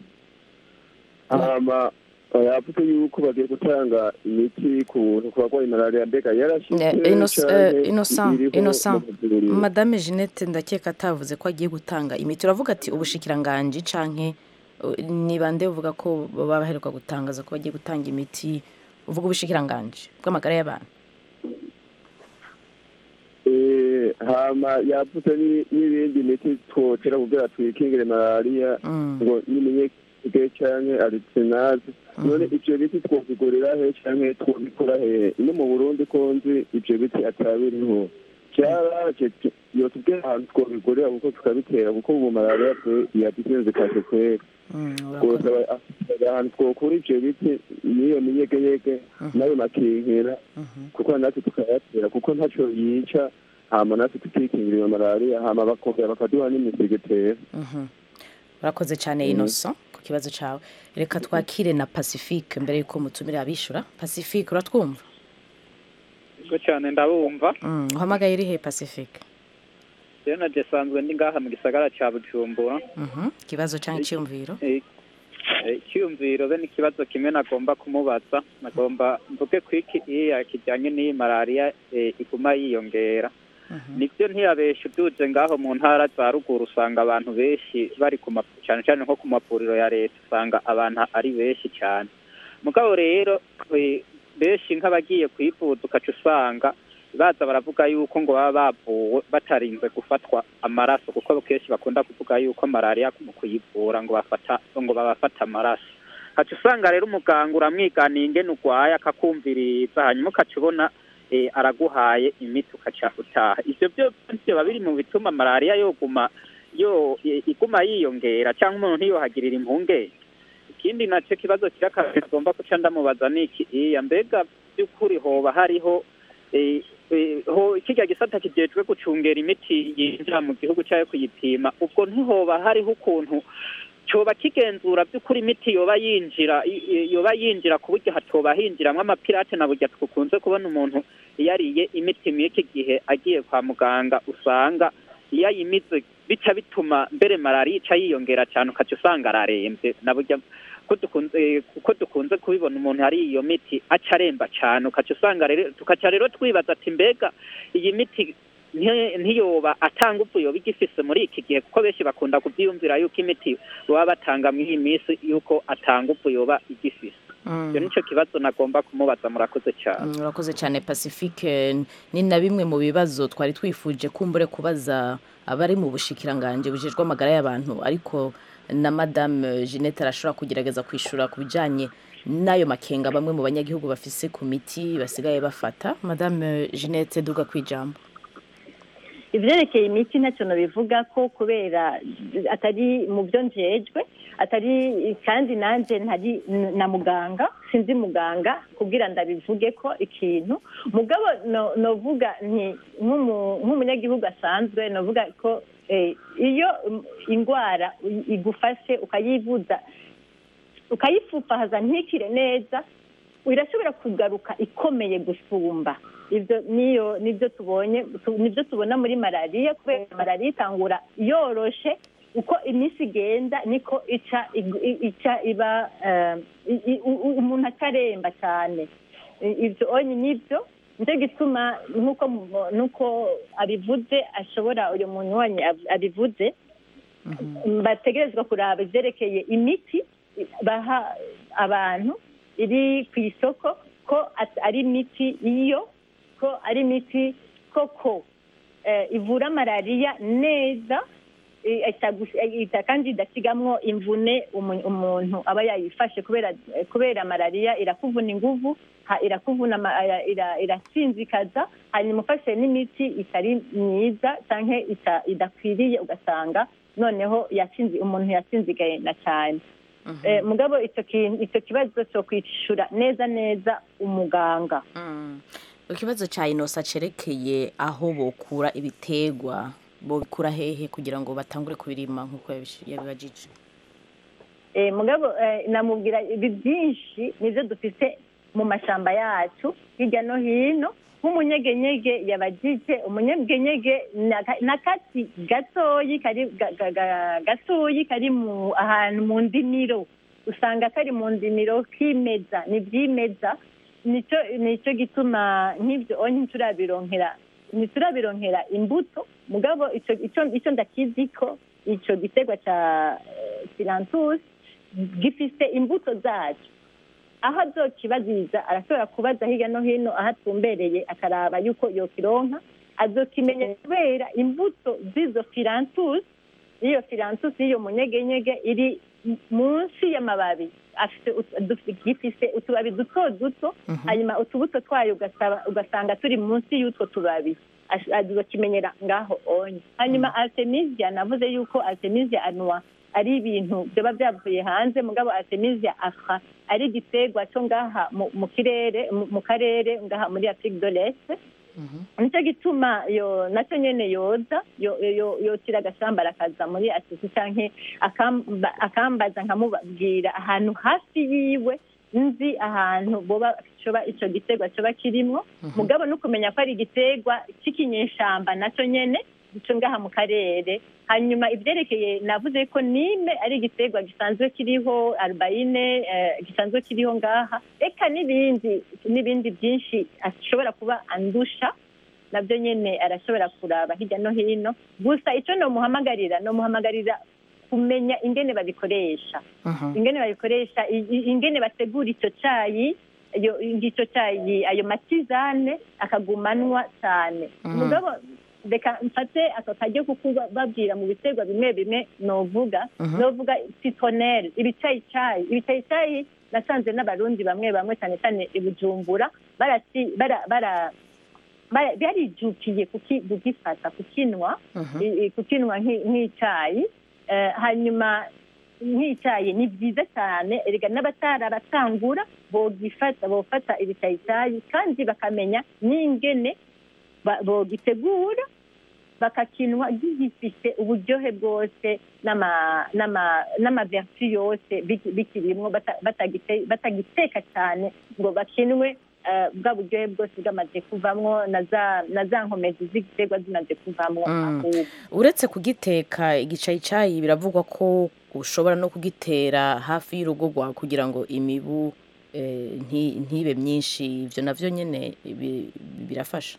hama yavuze yuko bagiye gutanga imiti ku buntu ku barwaye malariya mbega yarashitse Eh, Innoc- canke eh, Innocent iriho Innocent mu mavuriro? madame Jeannette ndakeka atavuze ko agiye gutanga imiti uravuga ati ubushikiranganji canke uh, ni bande uvuga ko baba baheruka gutangaza ko bagiye gutanga imiti uvuga ubushikiranganji bw'amagara y'abantu Eh, hama yavuze ni- n'ibindi miti twotera kugira twikingire malariya ngo n'imenyeke canke aritsinazi none ivyo biti twobigurira he canke twobikura he no mu burundi ko nzi ivyo biti atabiriho cyaraje tu- yotubwira ahantu twobigurira kuko tukabitera kuko ubu malariya twe yadusinzikaje kwera rwose aba- afite ahantu twokura ivyo biti n'iyo minyegeyege nayo makinkira kuko natwe tukayatera kuko ntaco yica hama natwe tukikingira iyo malariya hama bakongera bakaduha n'imisegetera Mhm. urakoze cyane Mhm. Innocent ku kibazo cawe reka twakire na Pacifique mbere yuko mutumire abishura Pacifique uratwumva Ego cyane ndabumva Mm, uhamagaye urihe Pacifique rero na desanzwe ndi ngaha mu gisagara cya bujumbura Mhm. ikibazo canke iciyumviro Eh, eh, icyiyumviro be n'ikibazo kimwe nagomba kumubaza nagomba mvuge ku iki iya kijyanye n'iyi malariya eh, iguma yiyongera nibyo ntiyabesha uduje ngaho mu ntara za ruguru usanga abantu benshi bari ku ma- cyane cyane nko ku mavuriro ya leta usanga abantu ari benshi cyane mugabo rero eh, benshi nk'abagiye kwivuza ukaca usanga baza baravuga yuko ngo baba bavuwe batarinze gufatwa amaraso kuko kenshi bakunda kuvuga yuko malariya mu kuyivura ngo bafata ngo babafata amaraso ukaca usanga rero umuganga uramwiganiye ingene urwaye akakumviriza hanyuma ukaca ubona eh, araguhaye imiti ukaca utaha ivyo byo biba biri mu bituma malariya yoguma yo i- iguma yiyongera cyangwa umuntu ntiyohagirira impungenge ikindi nacyo kibazo kiri akazi agomba guca ndamubaza ni iki iya mbega by'ukuri hoba hariho eh, eh, ho kirya gisata kijejwe gucungera imiti yinjira mu gihugu cyayo kuyipima ubwo ntihoba hariho ukuntu coba kigenzura by'ukuri imiti yoba yinjira i- i- yoba yinjira ku buryo hatoba hinjiramwo amapirate na burya twakunze kubona umuntu iyo ariye imiti mw'iki gihe agiye kwa muganga usanga iyo ayimize bica bituma mbere malariya ica yiyongera cyane ukaca usanga ararembye na burya ko dukunze eh, kuko dukunze kubibona umuntu hari iyo miti aca aremba cyane ukaca usanga rero tukaca rero twibaza ati mbega iyi miti nti- ntiyoba atanga upfu yoba igifise muri iki gihe kuko benshi bakunda kubyiyumvira yuko imiti baba batanga muri iyi minsi yuko atanga upfu yoba igifise Mm. icyo nicyo kibazo nagomba kumubaza murakoze cyane Mm, urakoze cyane pacifique ni na bimwe mu bibazo twari twifuje kumbure kubaza abari mu bushikiranganje bujejwe amagara y'abantu ariko na madame jeannette arashobora kugerageza kwishura ku bijyanye n'ayo makenga bamwe mu banyagihugu bafise ku miti basigaye bafata madame jeannette duga ku ijambo ivyerekeye imiti ntacyo nobivuga ko kubera atari mu byo njejwe atari kandi nanje ntari na muganga sinzi muganga kugira ndabivuge ko ikintu mugabo no- novuga nti nk'umu- nk'umunyagihugu asanzwe novuga ko eh, iyo mm, ingwara i- igufashe ukayivuza ukayifufahaza ntikire neza irashobora kugaruka ikomeye gusumba ibyo niyo nibyo tubonye tu- nibyo tubona muri malariya kubera malariya itangura yoroshe uko iminsi igenda niko ica igu- i- ica iba eh, i- i- u- u- umuntu ataremba cyane I- ibyo onye nibyo nicyo gituma nk'uko mu- nk'uko abivuze ashobora uyu muntu wanyu ab- abivuze bategerezwa kuraba ibyerekeye imiti baha abantu iri ku isoko ko at- ari imiti iyo ko ari imiti koko eh, ivura malariya neza eh, itagus- eh, ita- kandi idasigamwo imvune umu- umuntu aba yayifashe kubera eh, kubera malariya irakuvuna inguvu ha- irakuvuna ama- ira- ira- irasinzikaza hanyuma ufashe n'imiti itari myiza canke ita- idakwiriye ugasanga noneho yasinzi umuntu yasinzigaye na cyane Eh, mugabo icyo kintu icyo kibazo cyo kwishura neza neza umuganga ikibazo cya inosa cerekeye aho bokura ibitegwa bokura hehe kugira ngo batangure kubirima nk'uko yabish- yabibajije Eh, mugabo eh, namubwira ibi byinshi nibyo dufite mu mashamba yacu hirya no hino nk'umunyegenyege yabajije umunyegenyege ni aka- ni akatsi gatoyi kari ga- ga- ga- gatoyi kari mu ahantu mu ndimiro usanga kari mu ndimiro kimeza ni byimeza nicyo nicyo gituma nk'ibyo onye ntiturabironkera ntiturabironkera imbuto mugabo icyo icyo icyo ndakizi ko icyo giterwa cya filantusi gifite imbuto zacyo aho azokibaziza arashobora kubaza hirya no hino aho atumbereye akaraba yuko yokironka azokimenya kubera imbuto z'izo filantusi iyo filantusi y'iyo munyegenyege iri m- munsi y'amababi afite ut- dufite- gifise utubabi duto duto hanyuma utubuto twayo ugasaba- ugasanga turi munsi y'utwo tubabi Ash- azokimenyera ngaho onye hanyuma artemisia navuze yuko artemisia anwa ari ibintu byaba byavuye hanze mugabo artemisia afra ari igiterwa cyo ngaha mu- mu kirere mu- mu karere ngaha muri afrique de l'est nicyo gituma yo nacyo nyene yoza yo- yo- yotira agashamba arakaza muri asisi canke akamba- akambaza nkamubabwira ahantu hafi yiwe nzi ahantu boba coba ico giterwa coba kirimwo mugabo no kumenya ko ari igiterwa c'ikinyeshamba nacyo nyene ico ngaha mu karere hanyuma ivyerekeye navuze ko nime ari igiterwa gisanzwe kiriho albaine eh, gisanzwe kiriho ngaha eka n'ibindi n'ibindi byinshi ashobora kuba andusha nabyo nyene arashobora kuraba hirya no hino gusa ico nomuhamagarira nomuhamagarira kumenya ingene babikoresha ingene babikoresha i- i- ingene bategura icyo cayi iyo icyo cayi ayo matizane akagumanwa cyane Mhm. mugabo reka mfate aka karyo kuko babwira mu biterwa bimwe bimwe novuga Mhm. novuga citronelle ibicayicayi ibicayicayi nasanze n'abarundi bamwe bamwe cyane cyane i bujumbura barati- bara- bara- bara- barijukiye kuki- kugifata kukinwa i- i- kukinwa nk'i- nk'icyayi Eh, hanyuma nk'icyayi ni byiza cyane erega n'abatarabatangura bogifata bofata ibicyayicayi kandi bakamenya n'ingene ba- bogitegura bakakinwa gifite uburyohe bwose n'ama- n'ama- n'amavertu yose biki- bikirimwo bata- batagite- batagiteka cyane ngo bakinwe eh, bwa buryohe bwose bwamaze kuvamwo na za na za nkomezi z'igiterwa zimaze kuvamwo Mm. ahubwo uretse kugiteka igicayicayi biravugwa ko ushobora no kugitera hafi y'urugo rwawe kugira ngo imibu eh, nti- ntibe myinshi ibyo navyo nyene bi- birafasha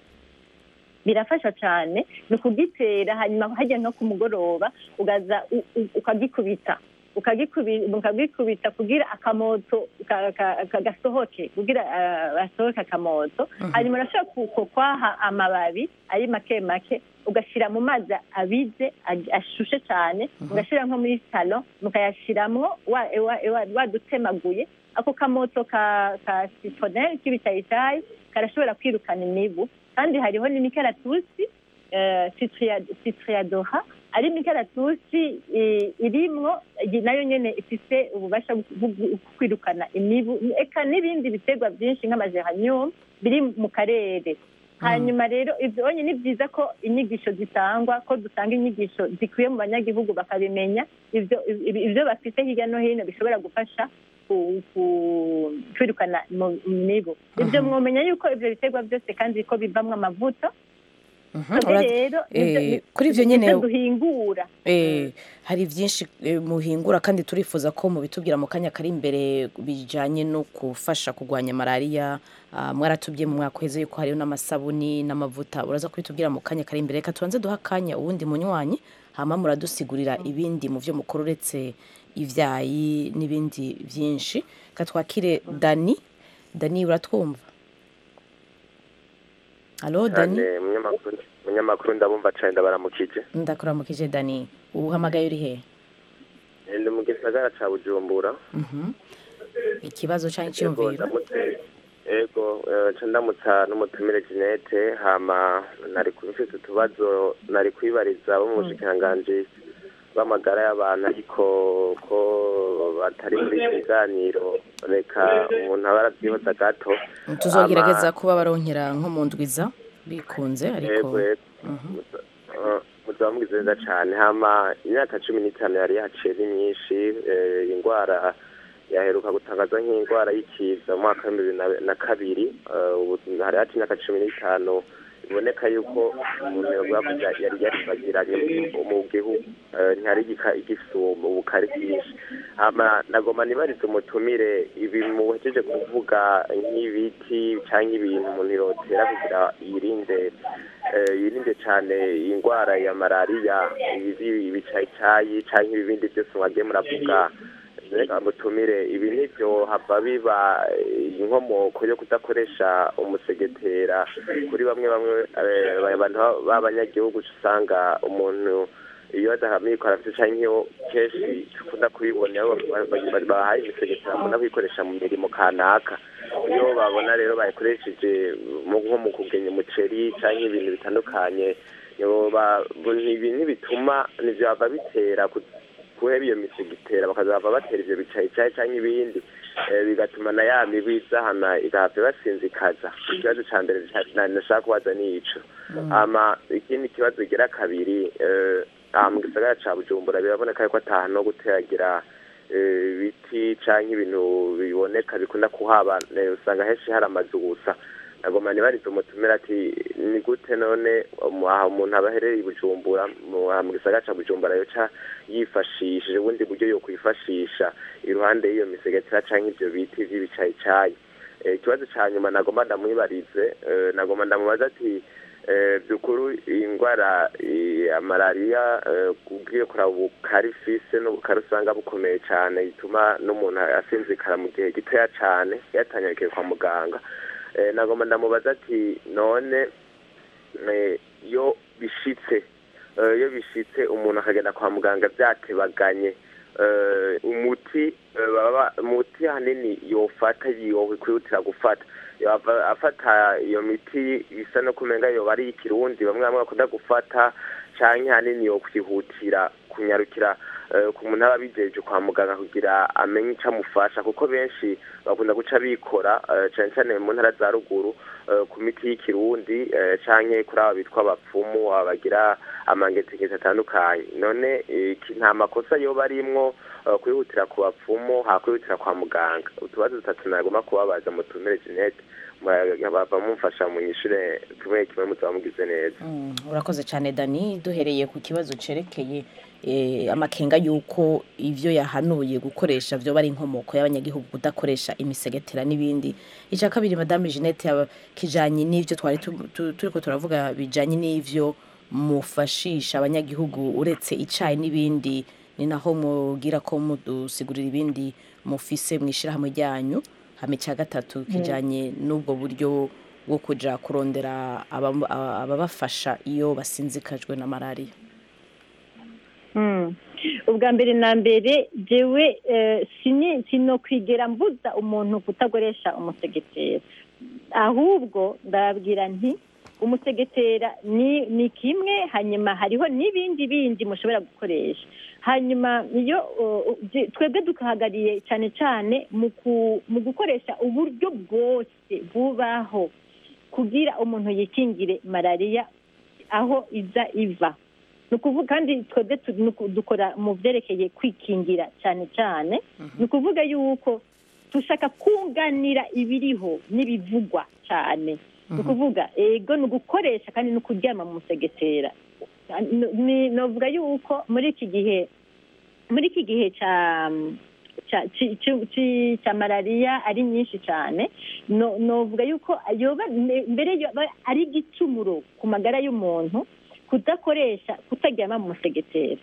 birafasha cyane ni ukugitera hanyuma hajya no ku mugoroba ugaza u- u- ukagikubita ukagikubi- ukagikubita kugira akamoto ka- ka- ka- gasohoke kugira ah, hasohoke akamoto hanyuma urashobora ku- ku- kwaha amababi ari make make ugashyira mu mazi abize ag- ashushe cyane ugashyira nko muri salo mukayashyiramo wa- wa- wa- wadutemaguye ako kamoto ka ka citronelle k'ibicayitayi karashobora kwirukana imibu kandi hariho n'imikaratusi eh, citria- citriadoha ari imikaratusi eh, irimwo iyi nayo nyene ifise ububasha bwo bwo kwirukana imibu eka n'ibindi biterwa byinshi nk'amageranium biri mu karere hanyuma rero ibyo onye ni byiza ko inyigisho zitangwa ko dutanga inyigisho zikwiye mu banyagihugu bakabimenya ibyo ibi- ibyo bafite hirya no hino bishobora gufasha ku- ku- kwirukana mu- imibu ibyo mwomenya yuko ibyo biterwa byose kandi ko bivamwo amavuta twebwe Ura- rero nibyo- eh, ni- kuri ivyo nyene nibyo duhingura Eh, hari byinshi eh, muhingura kandi turifuza ko mubitubwira mu kanya kari imbere bijanye no gufasha kurwanya malariya Ah, mwaratubwiye mu mwaka uheze yuko hariho n'amasabuni n'amavuta uraza kubitubwira mu kanya kari imbere reka tubanze duha akanya uwundi munywanyi hama muradusigurira ibindi mu vyo mukora uretse ivyayi n'ibindi vyinshi reka twakire dani dani uratwumva alo dani cyane umunyamakuru umunyamakuru ndabumva cyane ndabaramukije ndakuramukije dani uhamagaye uri he ndi mu gisagara ca bujumbura Mhm. ikibazo canke Yego, iciyumviro ndamutse ego eh, ca ndamutsa n'umutumire Jeanette hama nari kubifite utubazo nari kwibariza bo mu bushikiranganji b'amagara y'abantu ariko ko batari muri iki kiganiro reka umuntu aba aravyihoza gato tuzogerageza kuba baronkera nko mu ndwiza bikunze ariko yego yego Eh, muzaba mugize neza cane hama imyaka cumi n'itanu yari yaciye ni myinshi eh, ingwara yaheruka gutangaza nk'indwara y'ikiza mu mwaka w'ibihumbi bibiri na- na kabiri Eh, ubu hari haci imyaka cumi n'itanu biboneka yuko umuntu yovuga ko ya- yari yaribagiranye mu- mu gihugu Eh, ntihari igika- igifise ubu- ubukari bwinshi hama nagomba nibarize umutumire ibi muhejeje kuvuga nk'ibiti canke ibintu umuntu yotera kugira yirinde eh, yirinde cane indwara ya malariya ibi ibicayicayi canke ibindi byose mwagiye muravuga reka mutumire ibi nivyo hava biba eh, inkomoko yo kudakoresha umusegetera kuri bamwe bamwe eh, abantu b'abanyagihugu uca usanga umuntu iyo adahamikora afite canke iyo kenshi dukunda kubibona iyo ba- ba- bahaye imisegetera bakunda kuyikoresha mu mirimo kanaka iyo babona rero bayikoresheje mu- nko mu kugenya umuceri canke ibintu bitandukanye yoba ibi ntibituma nivyo bava bitera ku- kuheba iyo misigitera bakazava batera ivyo bicayicayi canke ibindi eh, bigatuma na ya mibi izahana igahava ibasinzikaza ikibazo ca mbere ca- na- nashaka kubaza ni ico hama ikindi kibazo gira kabiri eh, aha mu gisagara ca bujumbura biraboneka yuko ata hantu ho guteragira eh, ibiti canke ibintu biboneka bikunda kuhaba eh, usanga henshi hari amazu gusa nagoma nibarize umutumira ati ni gute none umu- aha umuntu aba aherereye i bujumbura mu aha mu gisagara ca bujumbura yoca yifashishije ubundi buryo yo kwifashisha iruhande y'iyo misegetera canke ivyo biti vy'ibicayicayi Eh, ikibazo ca nyuma nagomba ndamwibarize eh, nagomba ndamubaza ati eh, byukuru indwara eh, ya malariya eh, ugiye kuraba ubukari ifise n'ubukari usanga bukomeye cane bituma n'umuntu asinzikara mu gihe gitoya cane yatanyagiye kwa muganga Eh, nagomba ndamubaza ati none eh, iyo bishitse eh, iyo bishitse umuntu akagenda kwa muganga vyatebaganye eh, umuti eh, baba umuti hanini yofata yokwihutira gufata yova afata iyo miti bisa no kumenga yoba ari ikirundi bamwe bamwe bakunda gufata canke hanini yokwihutira kunyarukira eh, ku muntu aba abijeje kwa muganga kugira amenye ico amufasha kuko benshi bakunda guca bikora eh, cane cane mu ntara za ruguru eh, ku miti y'ikirundi eh, canke kuri aba bitwa abapfumu aba bagira amangetegeko atandukanye none eh, iki nta makosa yoba arimwo eh, kwihutira ku bapfumu hakwihutira kwa muganga utubazo dutatu nagomba kubabaza mutumire Jeanette bava mumfasha munyishure kimwe kimwe muzaba mugize neza Mm, urakoze cyane dani duhereye ku kibazo cerekeye eh, amakenga y'uko ivyo yahanuye gukoresha vyoba ari inkomoko y'abanyagihugu kudakoresha imisegetera n'ibindi icya kabiri madame jeannette yaba- kijanye n'ivyo twari tu- tu- turiko turavuga bijanye n'ivyo mufashisha abanyagihugu uretse icayi n'ibindi ni naho mugira ko mudusigurira ibindi mufise mw'ishirahamwe ryanyu hama icya gatatu kijanye n'ubwo buryo bwo kuja kurondera abam- aba- ababafasha iyo basinzikajwe na malariya Mm. ubwa mbere na mbere jewe eh, sini sinokwigera mbuza umuntu kutakoresha umusegetera ahubwo ndababwira nti umusegetera ni ni kimwe hanyuma hariho n'ibindi bindi mushobora gukoresha hanyuma iyo uh, uh, je- twebwe dukahagariye cyane cyane mu ku- mu gukoresha uburyo bwose bubaho kugira umuntu yikingire malariya aho iza iva ni ukuvuga kandi twebwe tu- ni uku- dukora mu byerekeye kwikingira cyane cyane ni ukuvuga yuko dushaka kunganira ibiriho n'ibivugwa cyane ni ukuvuga ego ni ugukoresha kandi ni ukuryama mu musegetera ni novuga yuko muri iki gihe muri iki gihe cya cya- ci- ci- ci- cya malariya ari nyinshi cyane no- novuga yuko yoba mbe- mbere yoba ari igicumuro ku magara y'umuntu kudakoresha kutaryama mu musegetera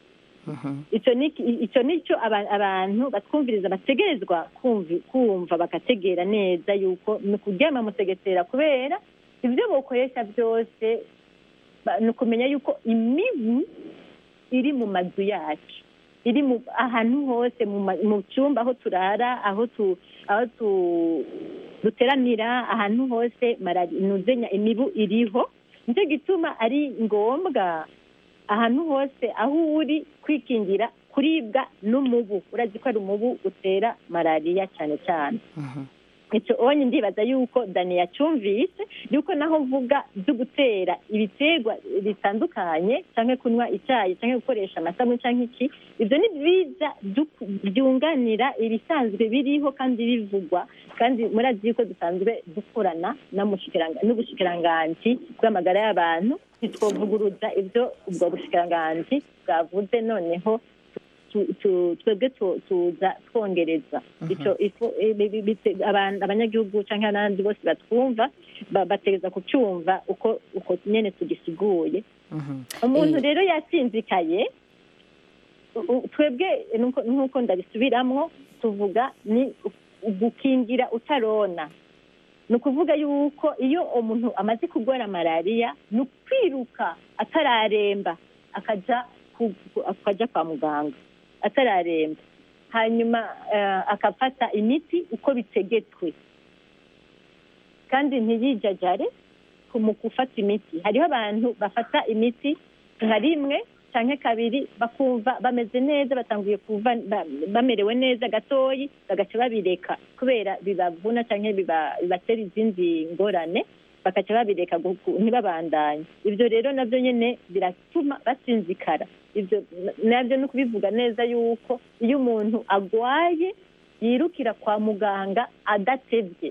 icyo ni icyo ni cyo aba- abantu batwumviriza bategerezwa kumvi- kumva bagategera neza yuko ni ukuryama musegetera kubera ibyo bokoresha byose ba- ni ukumenya yuko imibu iri mu mazu yacu iri mu ahantu hose mu ma- mu cyumba aho turara aho tu aho tu duteramira ahantu hose malari nuzenya imibu iriho nicyo gituma ari ngombwa ahantu hose aho uri kwikingira kuribwa n'umubu urazi ko ari umubu utera malariya cyane cyane icyo onye ndibaza yuko dani yacyumvise yuko naho mvuga byo gutera ibiterwa bitandukanye cyangwa kunywa icyayi cyangwa gukoresha amasabune cyangwa iki ibyo ni byiza byu- byunganira ibisanzwe biriho kandi bivugwa kandi murazi yuko dusanzwe dukorana n'umushikiranga- n'ubushikiranganji bw'amagara y'abantu ntitwovuguruza ibyo ubwo bushikiranganji bwavuze noneho tu- tu- twebwe tu- tuza twongereza icyo ifu- ibi- ibi- bite- abantu- abanyagihugu cyangwa n'abandi bose batwumva ba- bategereza kucyumva uko uko nyine tugisiguye umuntu rero yasinzikaye u- u- twebwe nuko- nk'uko ndabisubiramo tuvuga ni u- gukingira utarona ni ukuvuga yuko iyo umuntu amaze kurwara malariya ni ukwiruka atararemba akajya ku- ku- akajya kwa muganga atararemba hanyuma eh, akafata imiti uko bitegetswe kandi ntiyijajare ku- mu gufata imiti hariho abantu bafata imiti nka rimwe cyangwa kabiri bakumva bameze neza batanguye kuva ba- bamerewe neza gatoyi bagaca babireka kubera bibavuna cyangwa biba- bibatera izindi ngorane bagaca babireka gu- gu- ntibabandanye ibyo rero nabyo nyine biratuma basinzikara ibyo nabyo ni ukubivuga neza yuko iyo umuntu agwaye yirukira kwa muganga adatebye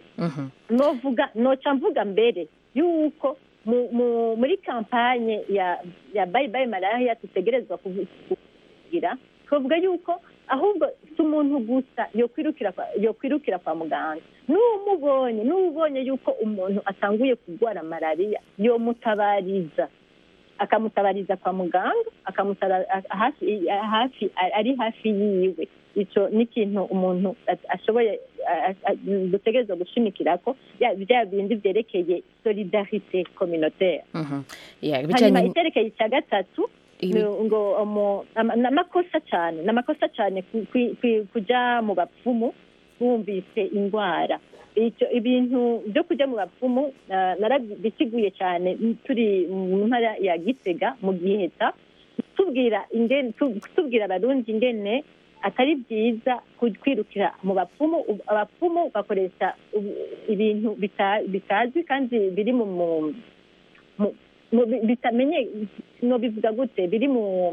novuga noca mvuga mbere yuko mu- mu- muri kampanye ya ya bayi bayi malariya dutegerezwa kuvu- kugira twavuga yuko ahubwo si umuntu gusa yokwirukira kwa- yokwirukira kwa muganga n'umubonye n'ubonye yuko umuntu atanguye kurwara malariya yomutabariza akamutabariza kwa muganga akamutabara hafi hafi ari hafi yiwe icyo ni ikintu umuntu a- ashoboye a- a- a- dutegerezwa gushimikira ko ya- bya bindi byerekeye solidarite communautaire Yeah, hanyuma ibijyanye icyerekeye icya gatatu Ibi- ni ngo umu- ama- ni amakosa cyane ni amakosa cyane ku- ku- ku- kujya mu bapfumu bumvise indwara icyo ibintu byo kujya mu bapfumu ah, narabisiguye cyane turi mu ntara ya gitega mu giheta tubwira ingene tu- tubwira abarundi ingene atari byiza ku- kwirukira mu bapfumu Ubu- abapfumu bakoresha ubu- ibintu bita- bitazwi kandi biri mu mu- mu- mu- bi- bitamenye nobivuga gute biri mu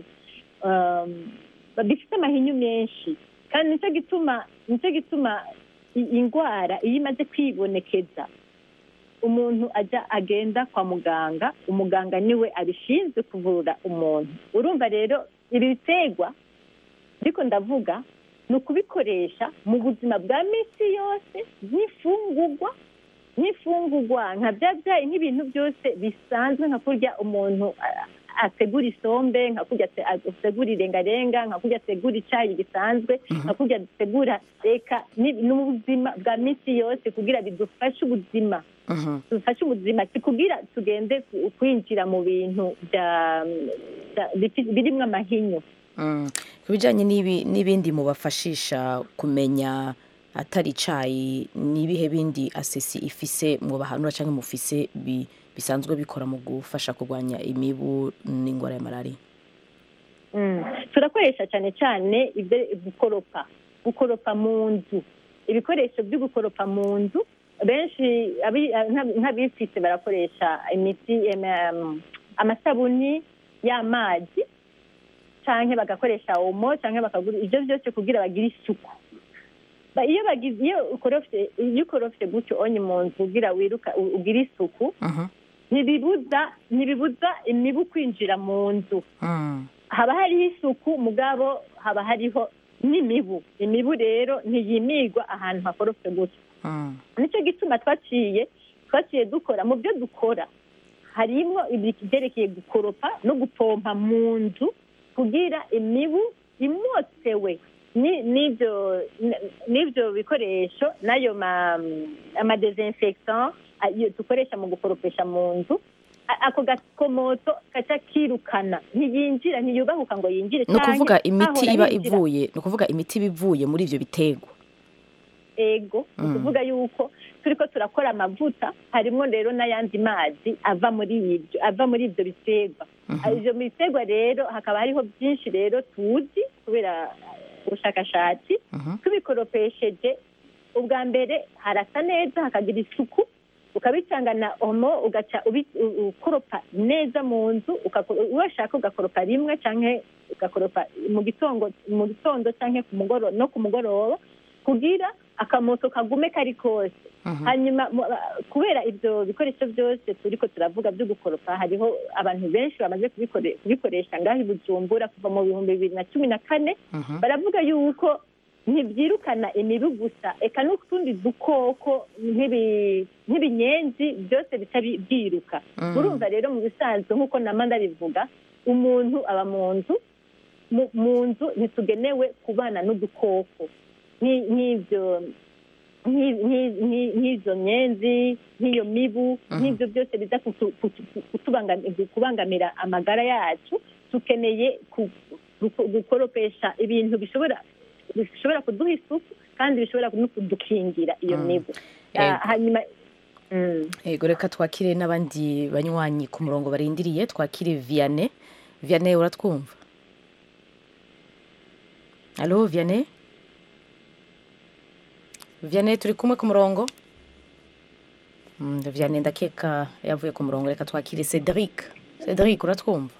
um, bifite amahinyu menshi kandi nicyo gituma nicyo gituma i- indwara iyo imaze kwibonekeza umuntu ajya agenda kwa muganga umuganga niwe abishinzwe kuvura umuntu urumva rero ibi biterwa ariko ndavuga ni ukubikoresha mu buzima bwa minsi yose nk'ifungurwa nk'ifungurwa nka bya byayi nk'ibintu byose bisanzwe nka kurya umuntu a- ategura isombe nka kurya ate- ategura irengarenga nka kurya ategura icyayi gisanzwe nka kurya ategura reka ni- n'ubuzima bwa minsi yose kugira bidufashe ubuzima dufashe ubuzima si kugira tugende ku- kwinjira mu bintu bya- bya- bifi- birimo amahinyu Mm. ku bijyanye n'ibi- n'ibindi mubafashisha kumenya atari icyayi n'ibihe bindi asesi ifise mubahanura cyangwa mufise bi- bisanzwe bikora mu gufasha kurwanya imibu n'indwara ya malariya Mm. turakoresha cyane cyane ibyo gukoropa gukoropa mu nzu ibikoresho byo gukoropa mu nzu benshi abi- nka- nk'abifite barakoresha imiti em, em, amasabuni y'amazi cyangwa bagakoresha omo cyangwa bakagura ibyo byose kugira bagire isuku Ba- iyo bagize iyo ukorofye iyo ukorofye gutyo onye mu nzu kugira wiruka u- ugire isuku ntibibuza ntibibuza imibu kwinjira mu nzu haba hariho isuku mugabo haba hariho n'imibu imibu rero ntiyimigwa ahantu hakorofye gutya nicyo gituma twaciye twaciye dukora mu byo dukora harimo ibyerekeye gukoropa no gupompa mu nzu kugira imibu imotsewe ni- n'ibyo n- n'ibyo bikoresho n'ayo ma amadesinfectant ayo dukoresha mu gukoropesha mu nzu a- ako gakomoto gaca kirukana ntiyinjira ntiyubahuka ngo yinjire ni ukuvuga canke imiti hahora iba hinjira. ivuye ni ukuvuga imiti iba ivuye muri ibyo biterwa ego ni Mm. ukuvuga yuko turiko turakora amavuta harimo rero n'ayandi mazi ava muri ibyo ava muri ibyo biterwa ibyo biterwa rero hakaba hariho byinshi rero tuzi kubera ubushakashatsi tubikoropesheje ubwa mbere harasa neza hakagira isuku ukabicanga na omo ugaca ubi- u- ukoropa neza mu nzu ugako- washaka ugakoropa rimwe cyangwa ugakoropa mu gitondo mu gitondo cyangwa ku mugoroba no ku mugoroba kugira akamoto kagume kari kose hanyuma mu- a- kubera ibyo bikoresho byose turiko turavuga byo gukoropa hariho abantu benshi bamaze kubikore- kubikoresha ngaho i bujumbura kuva mu bihumbi bibiri na cumi na kane baravuga yuko ntibyirukana imibu gusa eka n'utundi dukoko nk'ibi- nk'ibinyenzi byose bica bi- byiruka Mm. urumva rero mu bisanzwe nk'uko nama ndabivuga umuntu aba mu nzu mu- mu nzu ntitugenewe kubana n'udukoko Nk'i- nk'ibyo nk'i- nk'i- nk'i- nk'izo nyenzi nk'iyo mibu nk'ibyo byose biza kutu- kutu- kutubangami- kubangamira amagara yacu dukeneye ku- guko- gukoropesha ibintu bishobora bishobora kuduha isuku kandi bishobora no kudukingira iyo Mm. mibu Ego. Ah, hanyuma mm. yego reka twakire n'abandi banywanyi ku murongo barindiriye twakire vianney vianney uratwumva alo vianney vianney turi kumwe ku murongo Mm, vianney ndakeka yavuye ku murongo reka twakire cedric cedric uratwumva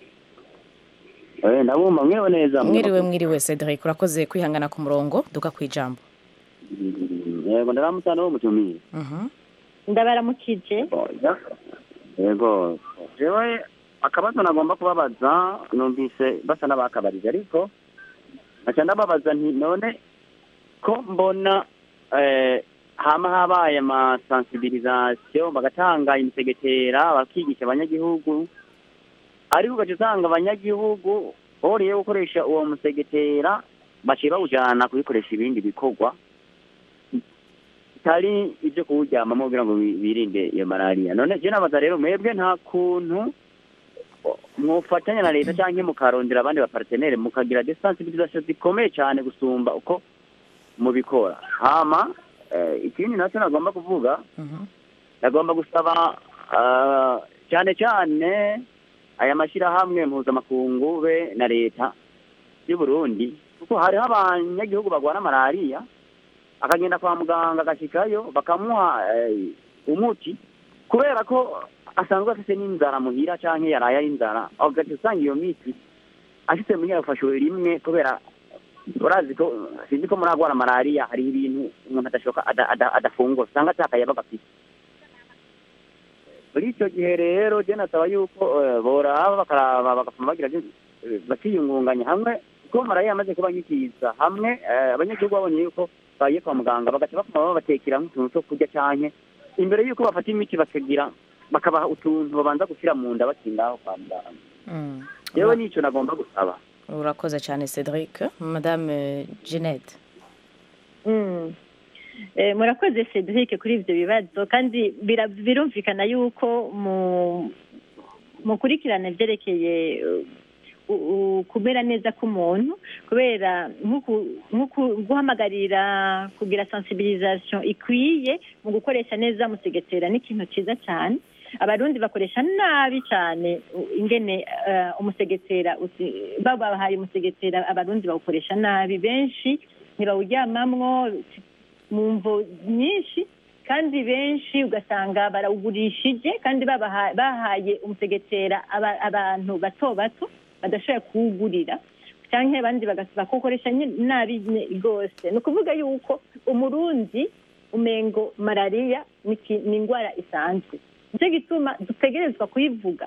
Eh, ndabumva mwiriwe neza mwiriwe mwiriwe cedric urakoze kwihangana ku murongo duka ku ijambo yego ndaramutse wo mutumiye Mhm. ndabaramukije yego jewe akabazo nagomba kubabaza numvise basa n'abakabarije ariko nkaca ndababaza nti none ko mbona eh, hama habaye amasensibilisation bagatanga imisegetera bakigisha abanyagihugu ariko ugaca usanga abanyagihugu boriye gukoresha uwo musegetera baciye bawujana kubikoresha ibindi bikorwa bitari ibyo kuwuryamamo kugira ngo bi- birinde iyo malariya none je nabaza rero mwebwe nta kuntu mwofatanya na leta cyangwa mukarondera abandi bapartenere mukagira desensibilisation zikomeye cyane gusumba uko mubikora hama eh, ikindi nacyo nagomba kuvuga nagomba gusaba ah, cyane cyane aya mashyirahamwe mpuzamakungu be na leta y'u Burundi kuko hariho abanyagihugu barwara malariya akagenda kwa muganga agashikayo bakamuha eh, umuti kubera ko asanzwe afite n'inzara muhira cyangwa yaraye ari inzara agaca usanga iyo miti ashitse muri yafashwe rimwe kubera urazi ko sinzi ko muragwara malariya hariho ibintu umuntu adashoka ada- ada- adafungura usanga atakaye bagafite muri icyo gihe rero je nasaba yuko eh, boraba bakaraba bagapfuma bagira eh, bakiyungunganya hamwe kuko malariya yamaze kuba nyikiza hamwe eh, abanyagihugu babonye yuko bagiye kwa muganga bagaca bapfuma babatekera nk'utuntu two kurya canke imbere yuko bafata imiti bakagira bakabaha utuntu babanza gushyira mu nda bakindaho kwa muganga Mm. yewe nico nagomba gusaba urakoze cyane cedric madame jeannette Mm. Eh, murakoze cedric kuri ibyo bibazo kandi bira- birumvikana yuko mu mukurikirana ibyerekeye uh, u- u- kumera neza k'umuntu kubera nk'uku- nk'uku- guhamagarira kugira sensibilisation ikwiye mu gukoresha neza musegetera ni ikintu cyiza cyane abarundi bakoresha nabi cyane u- ingene eh, umusegetera usi- babahaye umusegetera abarundi bawukoresha nabi benshi ntibawuryamamwo mu mvo nyinshi kandi benshi ugasanga barawugurishije kandi babaha- bahaye umusegetera aba- abantu bato bato badashoboye kuwugurira cyangwa abandi bagas- bakuwukoresha nyine nabi nye- rwose ni ukuvuga yuko umurundi umengo malariya ni iki- ni indwara isanzwe nicyo gituma dutegerezwa kuyivuga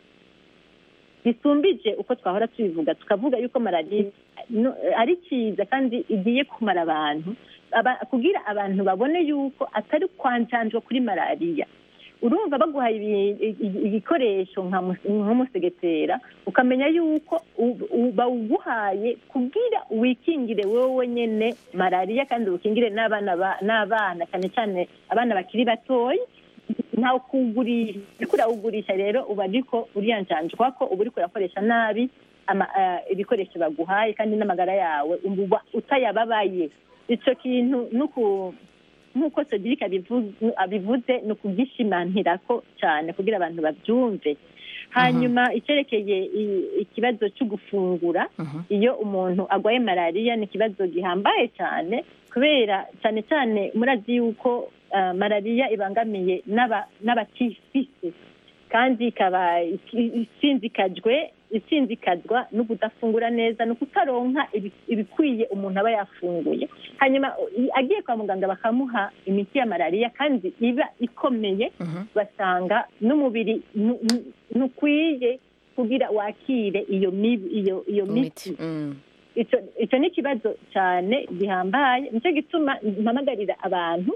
bisumbije uko twahora tubivuga tukavuga yuko malariya no- ari cyiza kandi igiye kumara abantu aba- kugira abantu babone yuko atari kwanjanjwa kuri malariya urumva baguhaye ibi- i- igikoresho nka mus- nk'umusegetera ukamenya yuko u- u- bawuguhaye kugira wikingire wowe nyene malariya kandi ukingire n'abana ba- n'abana cyane cyane abana bakiri batoya ntawe kuwugurisha uriko urawugurisha rero uba ariko uriyanjanjwa ko uba uriko urakoresha nabi ama- eh, ibikoresho baguhaye kandi n'amagara yawe uba utayababaye ico kintu nuku nk'uko Cedric abivu- abivuze ni ukugishimantirako cyane kugira abantu babyumve hanyuma icyerekeye i- ikibazo cyo gufungura iyo umuntu arwaye malariya ni ikibazo gihambaye cyane kubera cyane cyane murazi yuko ah, malariya ibangamiye n'aba- n'abatifise kandi ikaba iki- isinzikajwe isinzikazwa no kudafungura neza no kutaronka ibi- ibikwiye umuntu aba yafunguye hanyuma i- agiye kwa muganga bakamuha imiti ya malariya kandi iba ikomeye basanga n'umubiri nu- nu- ntukwiye kugira wakire iyo mibi- iyo iyo miti icyo icyo ni ikibazo cyane gihambaye nicyo gituma mpamagarira abantu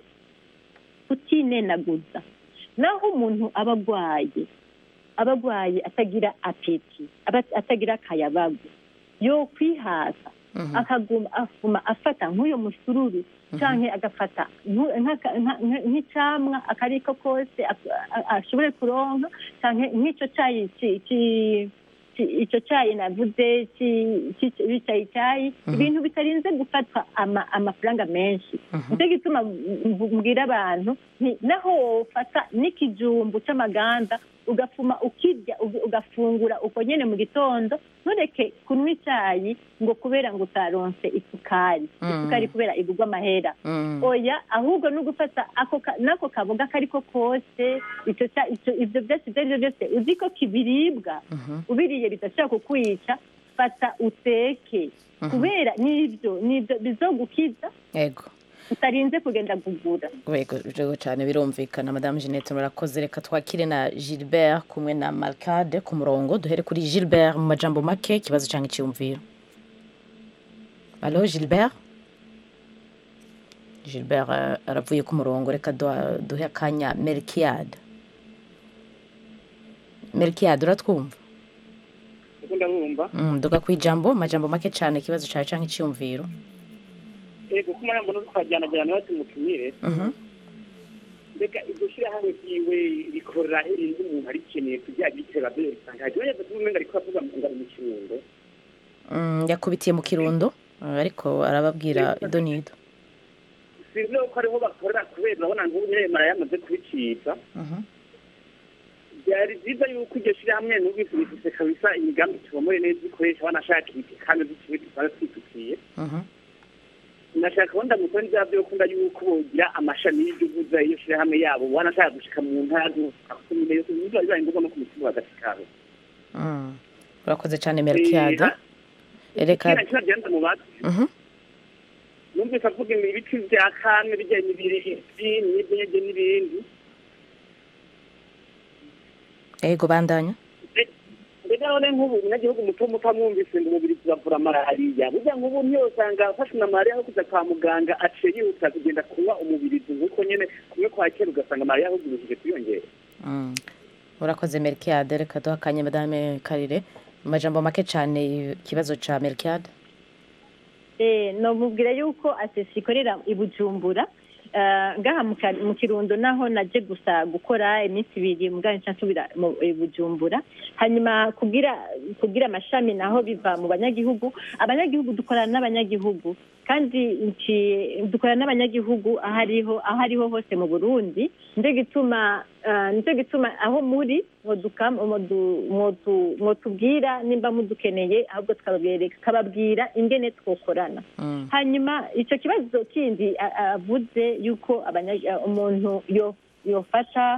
kutinenaguza naho umuntu aba arwaye aba arwaye atagira apeti aba atagira akayabagu yo kwihasa akaguma afuma afata nk'uyo musururu cyangwa agafata nku- nk'aka- nka- nka- nk'icyamwa akariko kose ak- a- ashobore kuronka cyangwa nk'icyo cyayi ci- ci- ci- icyo cyayi navuze ci- ci- cyayi cyayi ibintu bitarinze gufatwa ama- amafaranga menshi nicyo gituma m- mbwira abantu nti naho wofata n'ikijumbu cy'amaganda ugafuma ukirya uga- ugafungura uko nyene mu gitondo ntureke kunywa icyayi ngo kubera ngo utaronse isukari Mm. isukari kubera igurwa amahera Mm. oya ahubwo no gufata ako ka- n'ako kaboga kariko kose icyo cya- icyo- ibyo byose ibyo ari byo byose uzi ko kibiribwa ubiriye bidashobora kukwica fata uteke Mhm. kubera n'ibyo n'ibyo bizogukiza yego utarinze kugenda kugura Yego yego cyane birumvikana madamu Jeannette murakoze reka twakire na Gilbert kumwe na Marcade ku murongo duhere kuri Gilbert mu majambo make ikibazo cyangwa icyumviro Allo Gilbert Gilbert eh, aravuye ku murongo reka duha- duhe akanya Melkiade Melkiade uratwumva kuko ndabumva Mm, duga ku ijambo majambo make cyane ikibazo cyawe cyangwa icyumviro ego ko marembo no twajyanajyana bati mutumire Mhm. mbega iryo shyirahamwe ryiwe rikorera irindi umuntu arikeneye kugira gitera byo risanga hajya yajya kuvuga ngo ariko avuga ngo ari mu kirundo Mm, yakubitiye mu kirundo eh, ariko arababwira ido n'ido sinzi ko ariho bakorera kubera urabona nk'ubu nyine mara yamaze kubicika byari byiza yuko iryo shyirahamwe n'ubwisi bifise kabisa imigambi tubomore neza ikoresha banashaka ibiti kandi dutuye tuba twitukiye nashaka wenda mu kuri bya byo kunda yuko bogira amashami y'igihugu iyo shyirahamwe yabo wanashaka gushika mu ntara z'ubukumire yose biba bibaye ngombwa no ku mutima w'agasikaro Mm. urakoze cyane Melkiade reka kira kira genda mu bati Mhm. numvise avuga ibiti bya kane bijyanye n'ibiri n'ibindi n'ibindi yego bandanya mbega none nk'ubu umunyagihugu muto muto amwumvise ngo umubiri turavura malariya burya nk'ubu ntiyosanga afashwe na malariya aho kuja kwa muganga aciye yihuta kugenda kunywa umubirizi nk'uko nyene kumwe kwa kera ugasanga malariya ahubwo ibujije kwiyongera Mm. urakoze Melkiade reka duhe akanya madame Karire mu majambo make cyane ikibazo cya Melkiade Eh, nomubwira yuko asesi ikorera i bujumbura Eh, ngaha mu Ka- mu kirundo naho naje gusa gukora iminsi ibiri mugabo nca nsubira mu i bujumbura hanyuma kugira kugira amashami naho biva mu banyagihugu abanyagihugu dukorana n'abanyagihugu kandi nci- dukorana n'abanyagihugu aho ariho aho ariho hose mu burundi nde gituma ah, nicyo gituma aho muri mwoduka- mwodu- mwodu- mwotubwira nimba mudukeneye ahubwo tukababereka tukababwira ingene twokorana hanyuma icyo kibazo kindi a- a- avuze yuko abanya- umuntu yo- yofata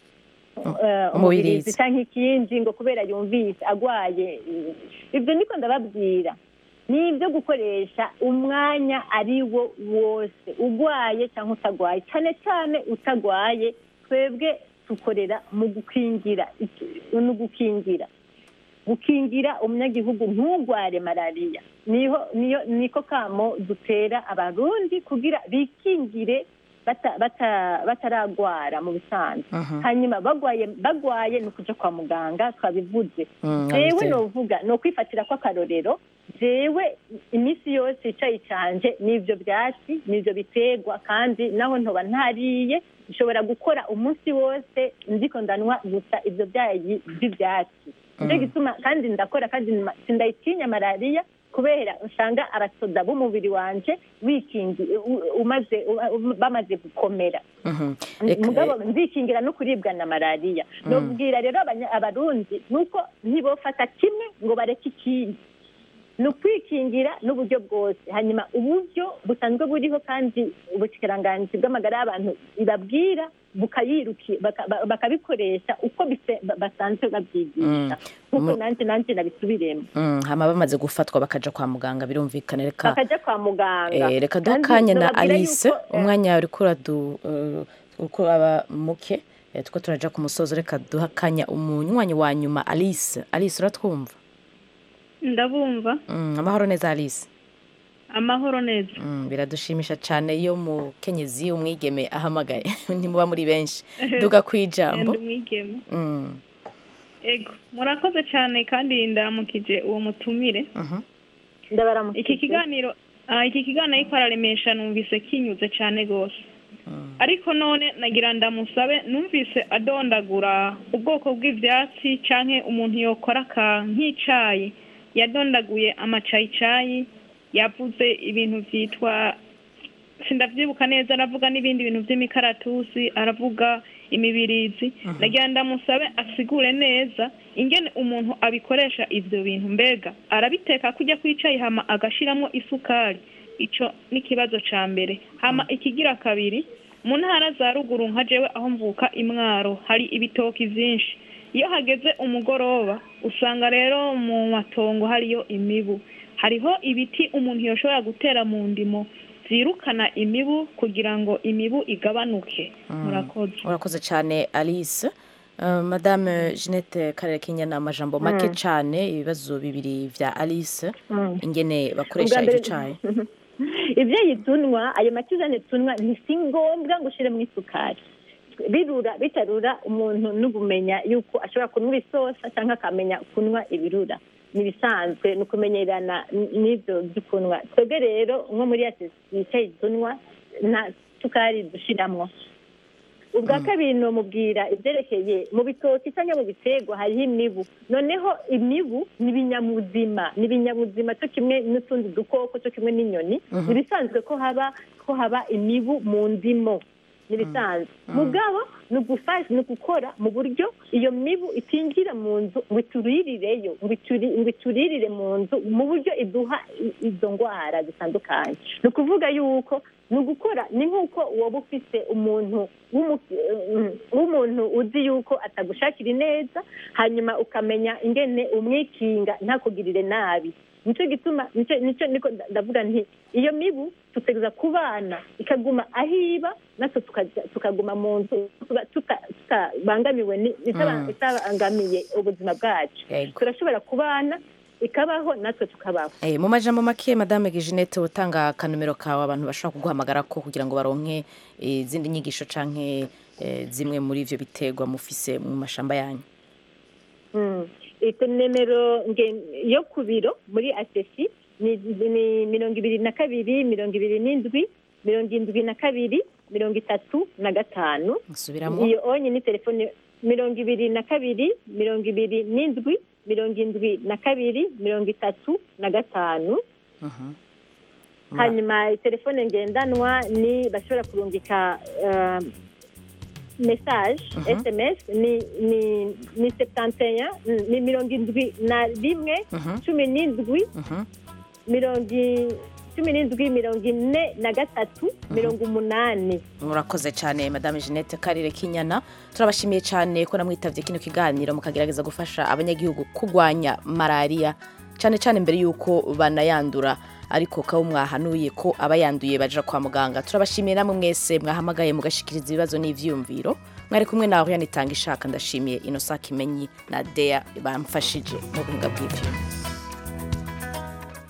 eh, Umubirizi. umubirizi cyangwa ikindi ngo kubera yumvise agwaye ibyo niko ndababwira ni ibyo gukoresha umwanya ari wo wose ugwaye cyangwa utagwaye cyane cyane utagwaye twebwe dukorera mu gukingira iki- ni ugukingira gukingira umunyagihugu ntugware malariya niho niyo niko kamo dutera abarundi kugira bikingire bata- bata- bataragwara mu bisanzwe Mhm. hanyuma bagwaye bagwaye ni ukuja kwa muganga twabivuze Mm, jewe abizeye. novuga ni ukwifatira kw'akarorero jewe iminsi yose icayi canje n'ivyo vyatsi n'ivyo biterwa kandi naho ntoba ntariye nshobora gukora umunsi wose ndiko ndanwa gusa ivyo vyayi vy'ivyatsi nicyo Mm. gituma kandi ndakora kandi nma- sindayitinya malariya kubera usanga abasoda b'umubiri wanje wikingi u- umaze u- u- bamaze gukomera Mhm. Reka- mugabo nzikingira no kuribwa na malariya Mm. nobwira rero abanya- abarundi nuko ntibofata kimwe ngo bareke ikindi ni ukwikingira n'uburyo bwose hanyuma uburyo busanzwe buriho kandi ubushyikiranganji bw'amagara y'abantu ibabwira bukayiruki baka- ba- bakabikoresha uko bise- ba- basanzwe babyigisha nk'uko Mu- nanjye nanjye nabisubiremo Mm, hama bamaze gufatwa bakaja kwa muganga birumvikana reka bakajya kwa muganga Eh, reka duha Kandi akanya na nababwira alice yuko, eh, umwanya uriko uradu eh, uko aba muke eh, tuko turaja ku musozo reka duha akanya umunywanyi wa nyuma alice alice uratwumva ndabumva Mm, amahoro neza alice amahoro neza Mm, biradushimisha cyane iyo mukenyezi umwigeme ahamagaye ntimuba muri benshi duga ku ijambo Ndi umwigeme Mm, ego murakoze cyane kandi ndaramukije uwo mutumire mhm. iki kiganiro ah, iki kiganiro ariko araremesha numvise kinyuze cyane rwose ariko none nagira ndamusabe numvise adondagura ubwoko bw'ibyatsi cyangwa umuntu yokora aka nk'icayi yadondaguye amacayicayi yavuze ibintu byitwa sindabyibuka neza aravuga n'ibindi bintu by'imikaratusi aravuga imibirizi nagira ndamusabe asigure neza ingene umuntu abikoresha ibyo bintu mbega arabiteka kujya kwicaye hama agashiramo isukari ico n'ikibazo ca mbere hama ikigira kabiri mu ntara za ruguru nka jewe aho mvuka imwaro hari ibitoki vyinshi iyo hageze umugoroba usanga rero mu matongo hariyo imibu hariho ibiti umuntu yoshobora gutera mu ndimo zirukana imibu kugira ngo imibu igabanuke murakoze urakoze cyane alice Uh, madame jeannette karere ni amajambo make Mm. cyane ibibazo bibiri vya alice Mm. ingene bakoresha Ubwa mbere- icyo cayi ibyo tunwa ayo matizane tunwa si ngombwa ngo ushyiremo isukari birura bitarura umuntu n'ubumenya yuko ashobora kunywa isosa cyangwa akamenya kunywa ibirura ni ibisanzwe ni ukumenyerana n- n'ibyo byo kunywa twebwe rero nko muri yasi yicaye tunwa nta sukari dushyiramo ubwa kabiri ni umubwira ibyerekeye mu bitoki cyangwa mu biterwa hariho imibu noneho imibu ni ibinyabuzima ni ibinyabuzima cyo kimwe n'utundi dukoko cyo kimwe n'inyoni Mhm. ni ibisanzwe ko haba ko haba imibu mu ndimo ni ibisanzwe mugabo ni ugufasha ni ugukora mu buryo iyo mibu itinjira mu nzu ngo ituririreyo ngo ituri- ngo ituririre mu nzu mu buryo iduha i- izo ndwara zitandukanye ni ukuvuga yuko ni ugukora ni nk'uko waba ufite umuntu w'umu- mm, w'umuntu uzi yuko atagushakira ineza hanyuma ukamenya ingene umwikinga ntakugirire nabi nicyo gituma nicyo nicyo niko nda- ndavuga nti iyo mibu tutegereza kubana ikaguma ahiba natwe tukaja- tukaguma mu nzu tuba- tuta- tutabangamiwe ni- itaba- Mm. itabangamiye ubuzima bwacu Yego. turashobora kubana ikabaho natwe tukabaho Eh, mu majambo make madame Jeannette utanga akanomero kawe abantu bashobora kuguhamagara ko kugira ngo baronke eh, izindi nyigisho canke eh, zimwe muri ivyo biterwa mufise mu mashamba yanyu Mm. ito nimero nge- yo ku biro muri asesi ni ni mirongo ibiri na kabiri mirongo ibiri n'indwi mirongo indwi na kabiri mirongo itatu na gatanu Nsubiramo. iyo onye ni telefone mirongo ibiri na kabiri mirongo ibiri n'indwi mirongo indwi na kabiri mirongo itatu na gatanu hanyuma telefone ngendanwa ni bashobora kurungika eh, message sms ni ni ni septanteya ni mirongo indwi na rimwe cumi n'indwi mirongo i- cumi n'indwi mirongo ine na gatatu mirongo umunani murakoze cyane madame jeannette karire kinyana turabashimiye cyane ko namwitabye kino kiganiro mukagerageza gufasha abanyagihugu kurwanya malariya cyane cyane mbere y'uko banayandura ariko kaba mwahanuye ko abayanduye baja kwa muganga turabashimiye namwe mwese mwahamagaye mugashikiriza ibibazo n'ivyumviro mwari kumwe nawe yanitanga ishaka ndashimiye inosa kimenyi na dea bamfashije mu buhinga bw'ivyuma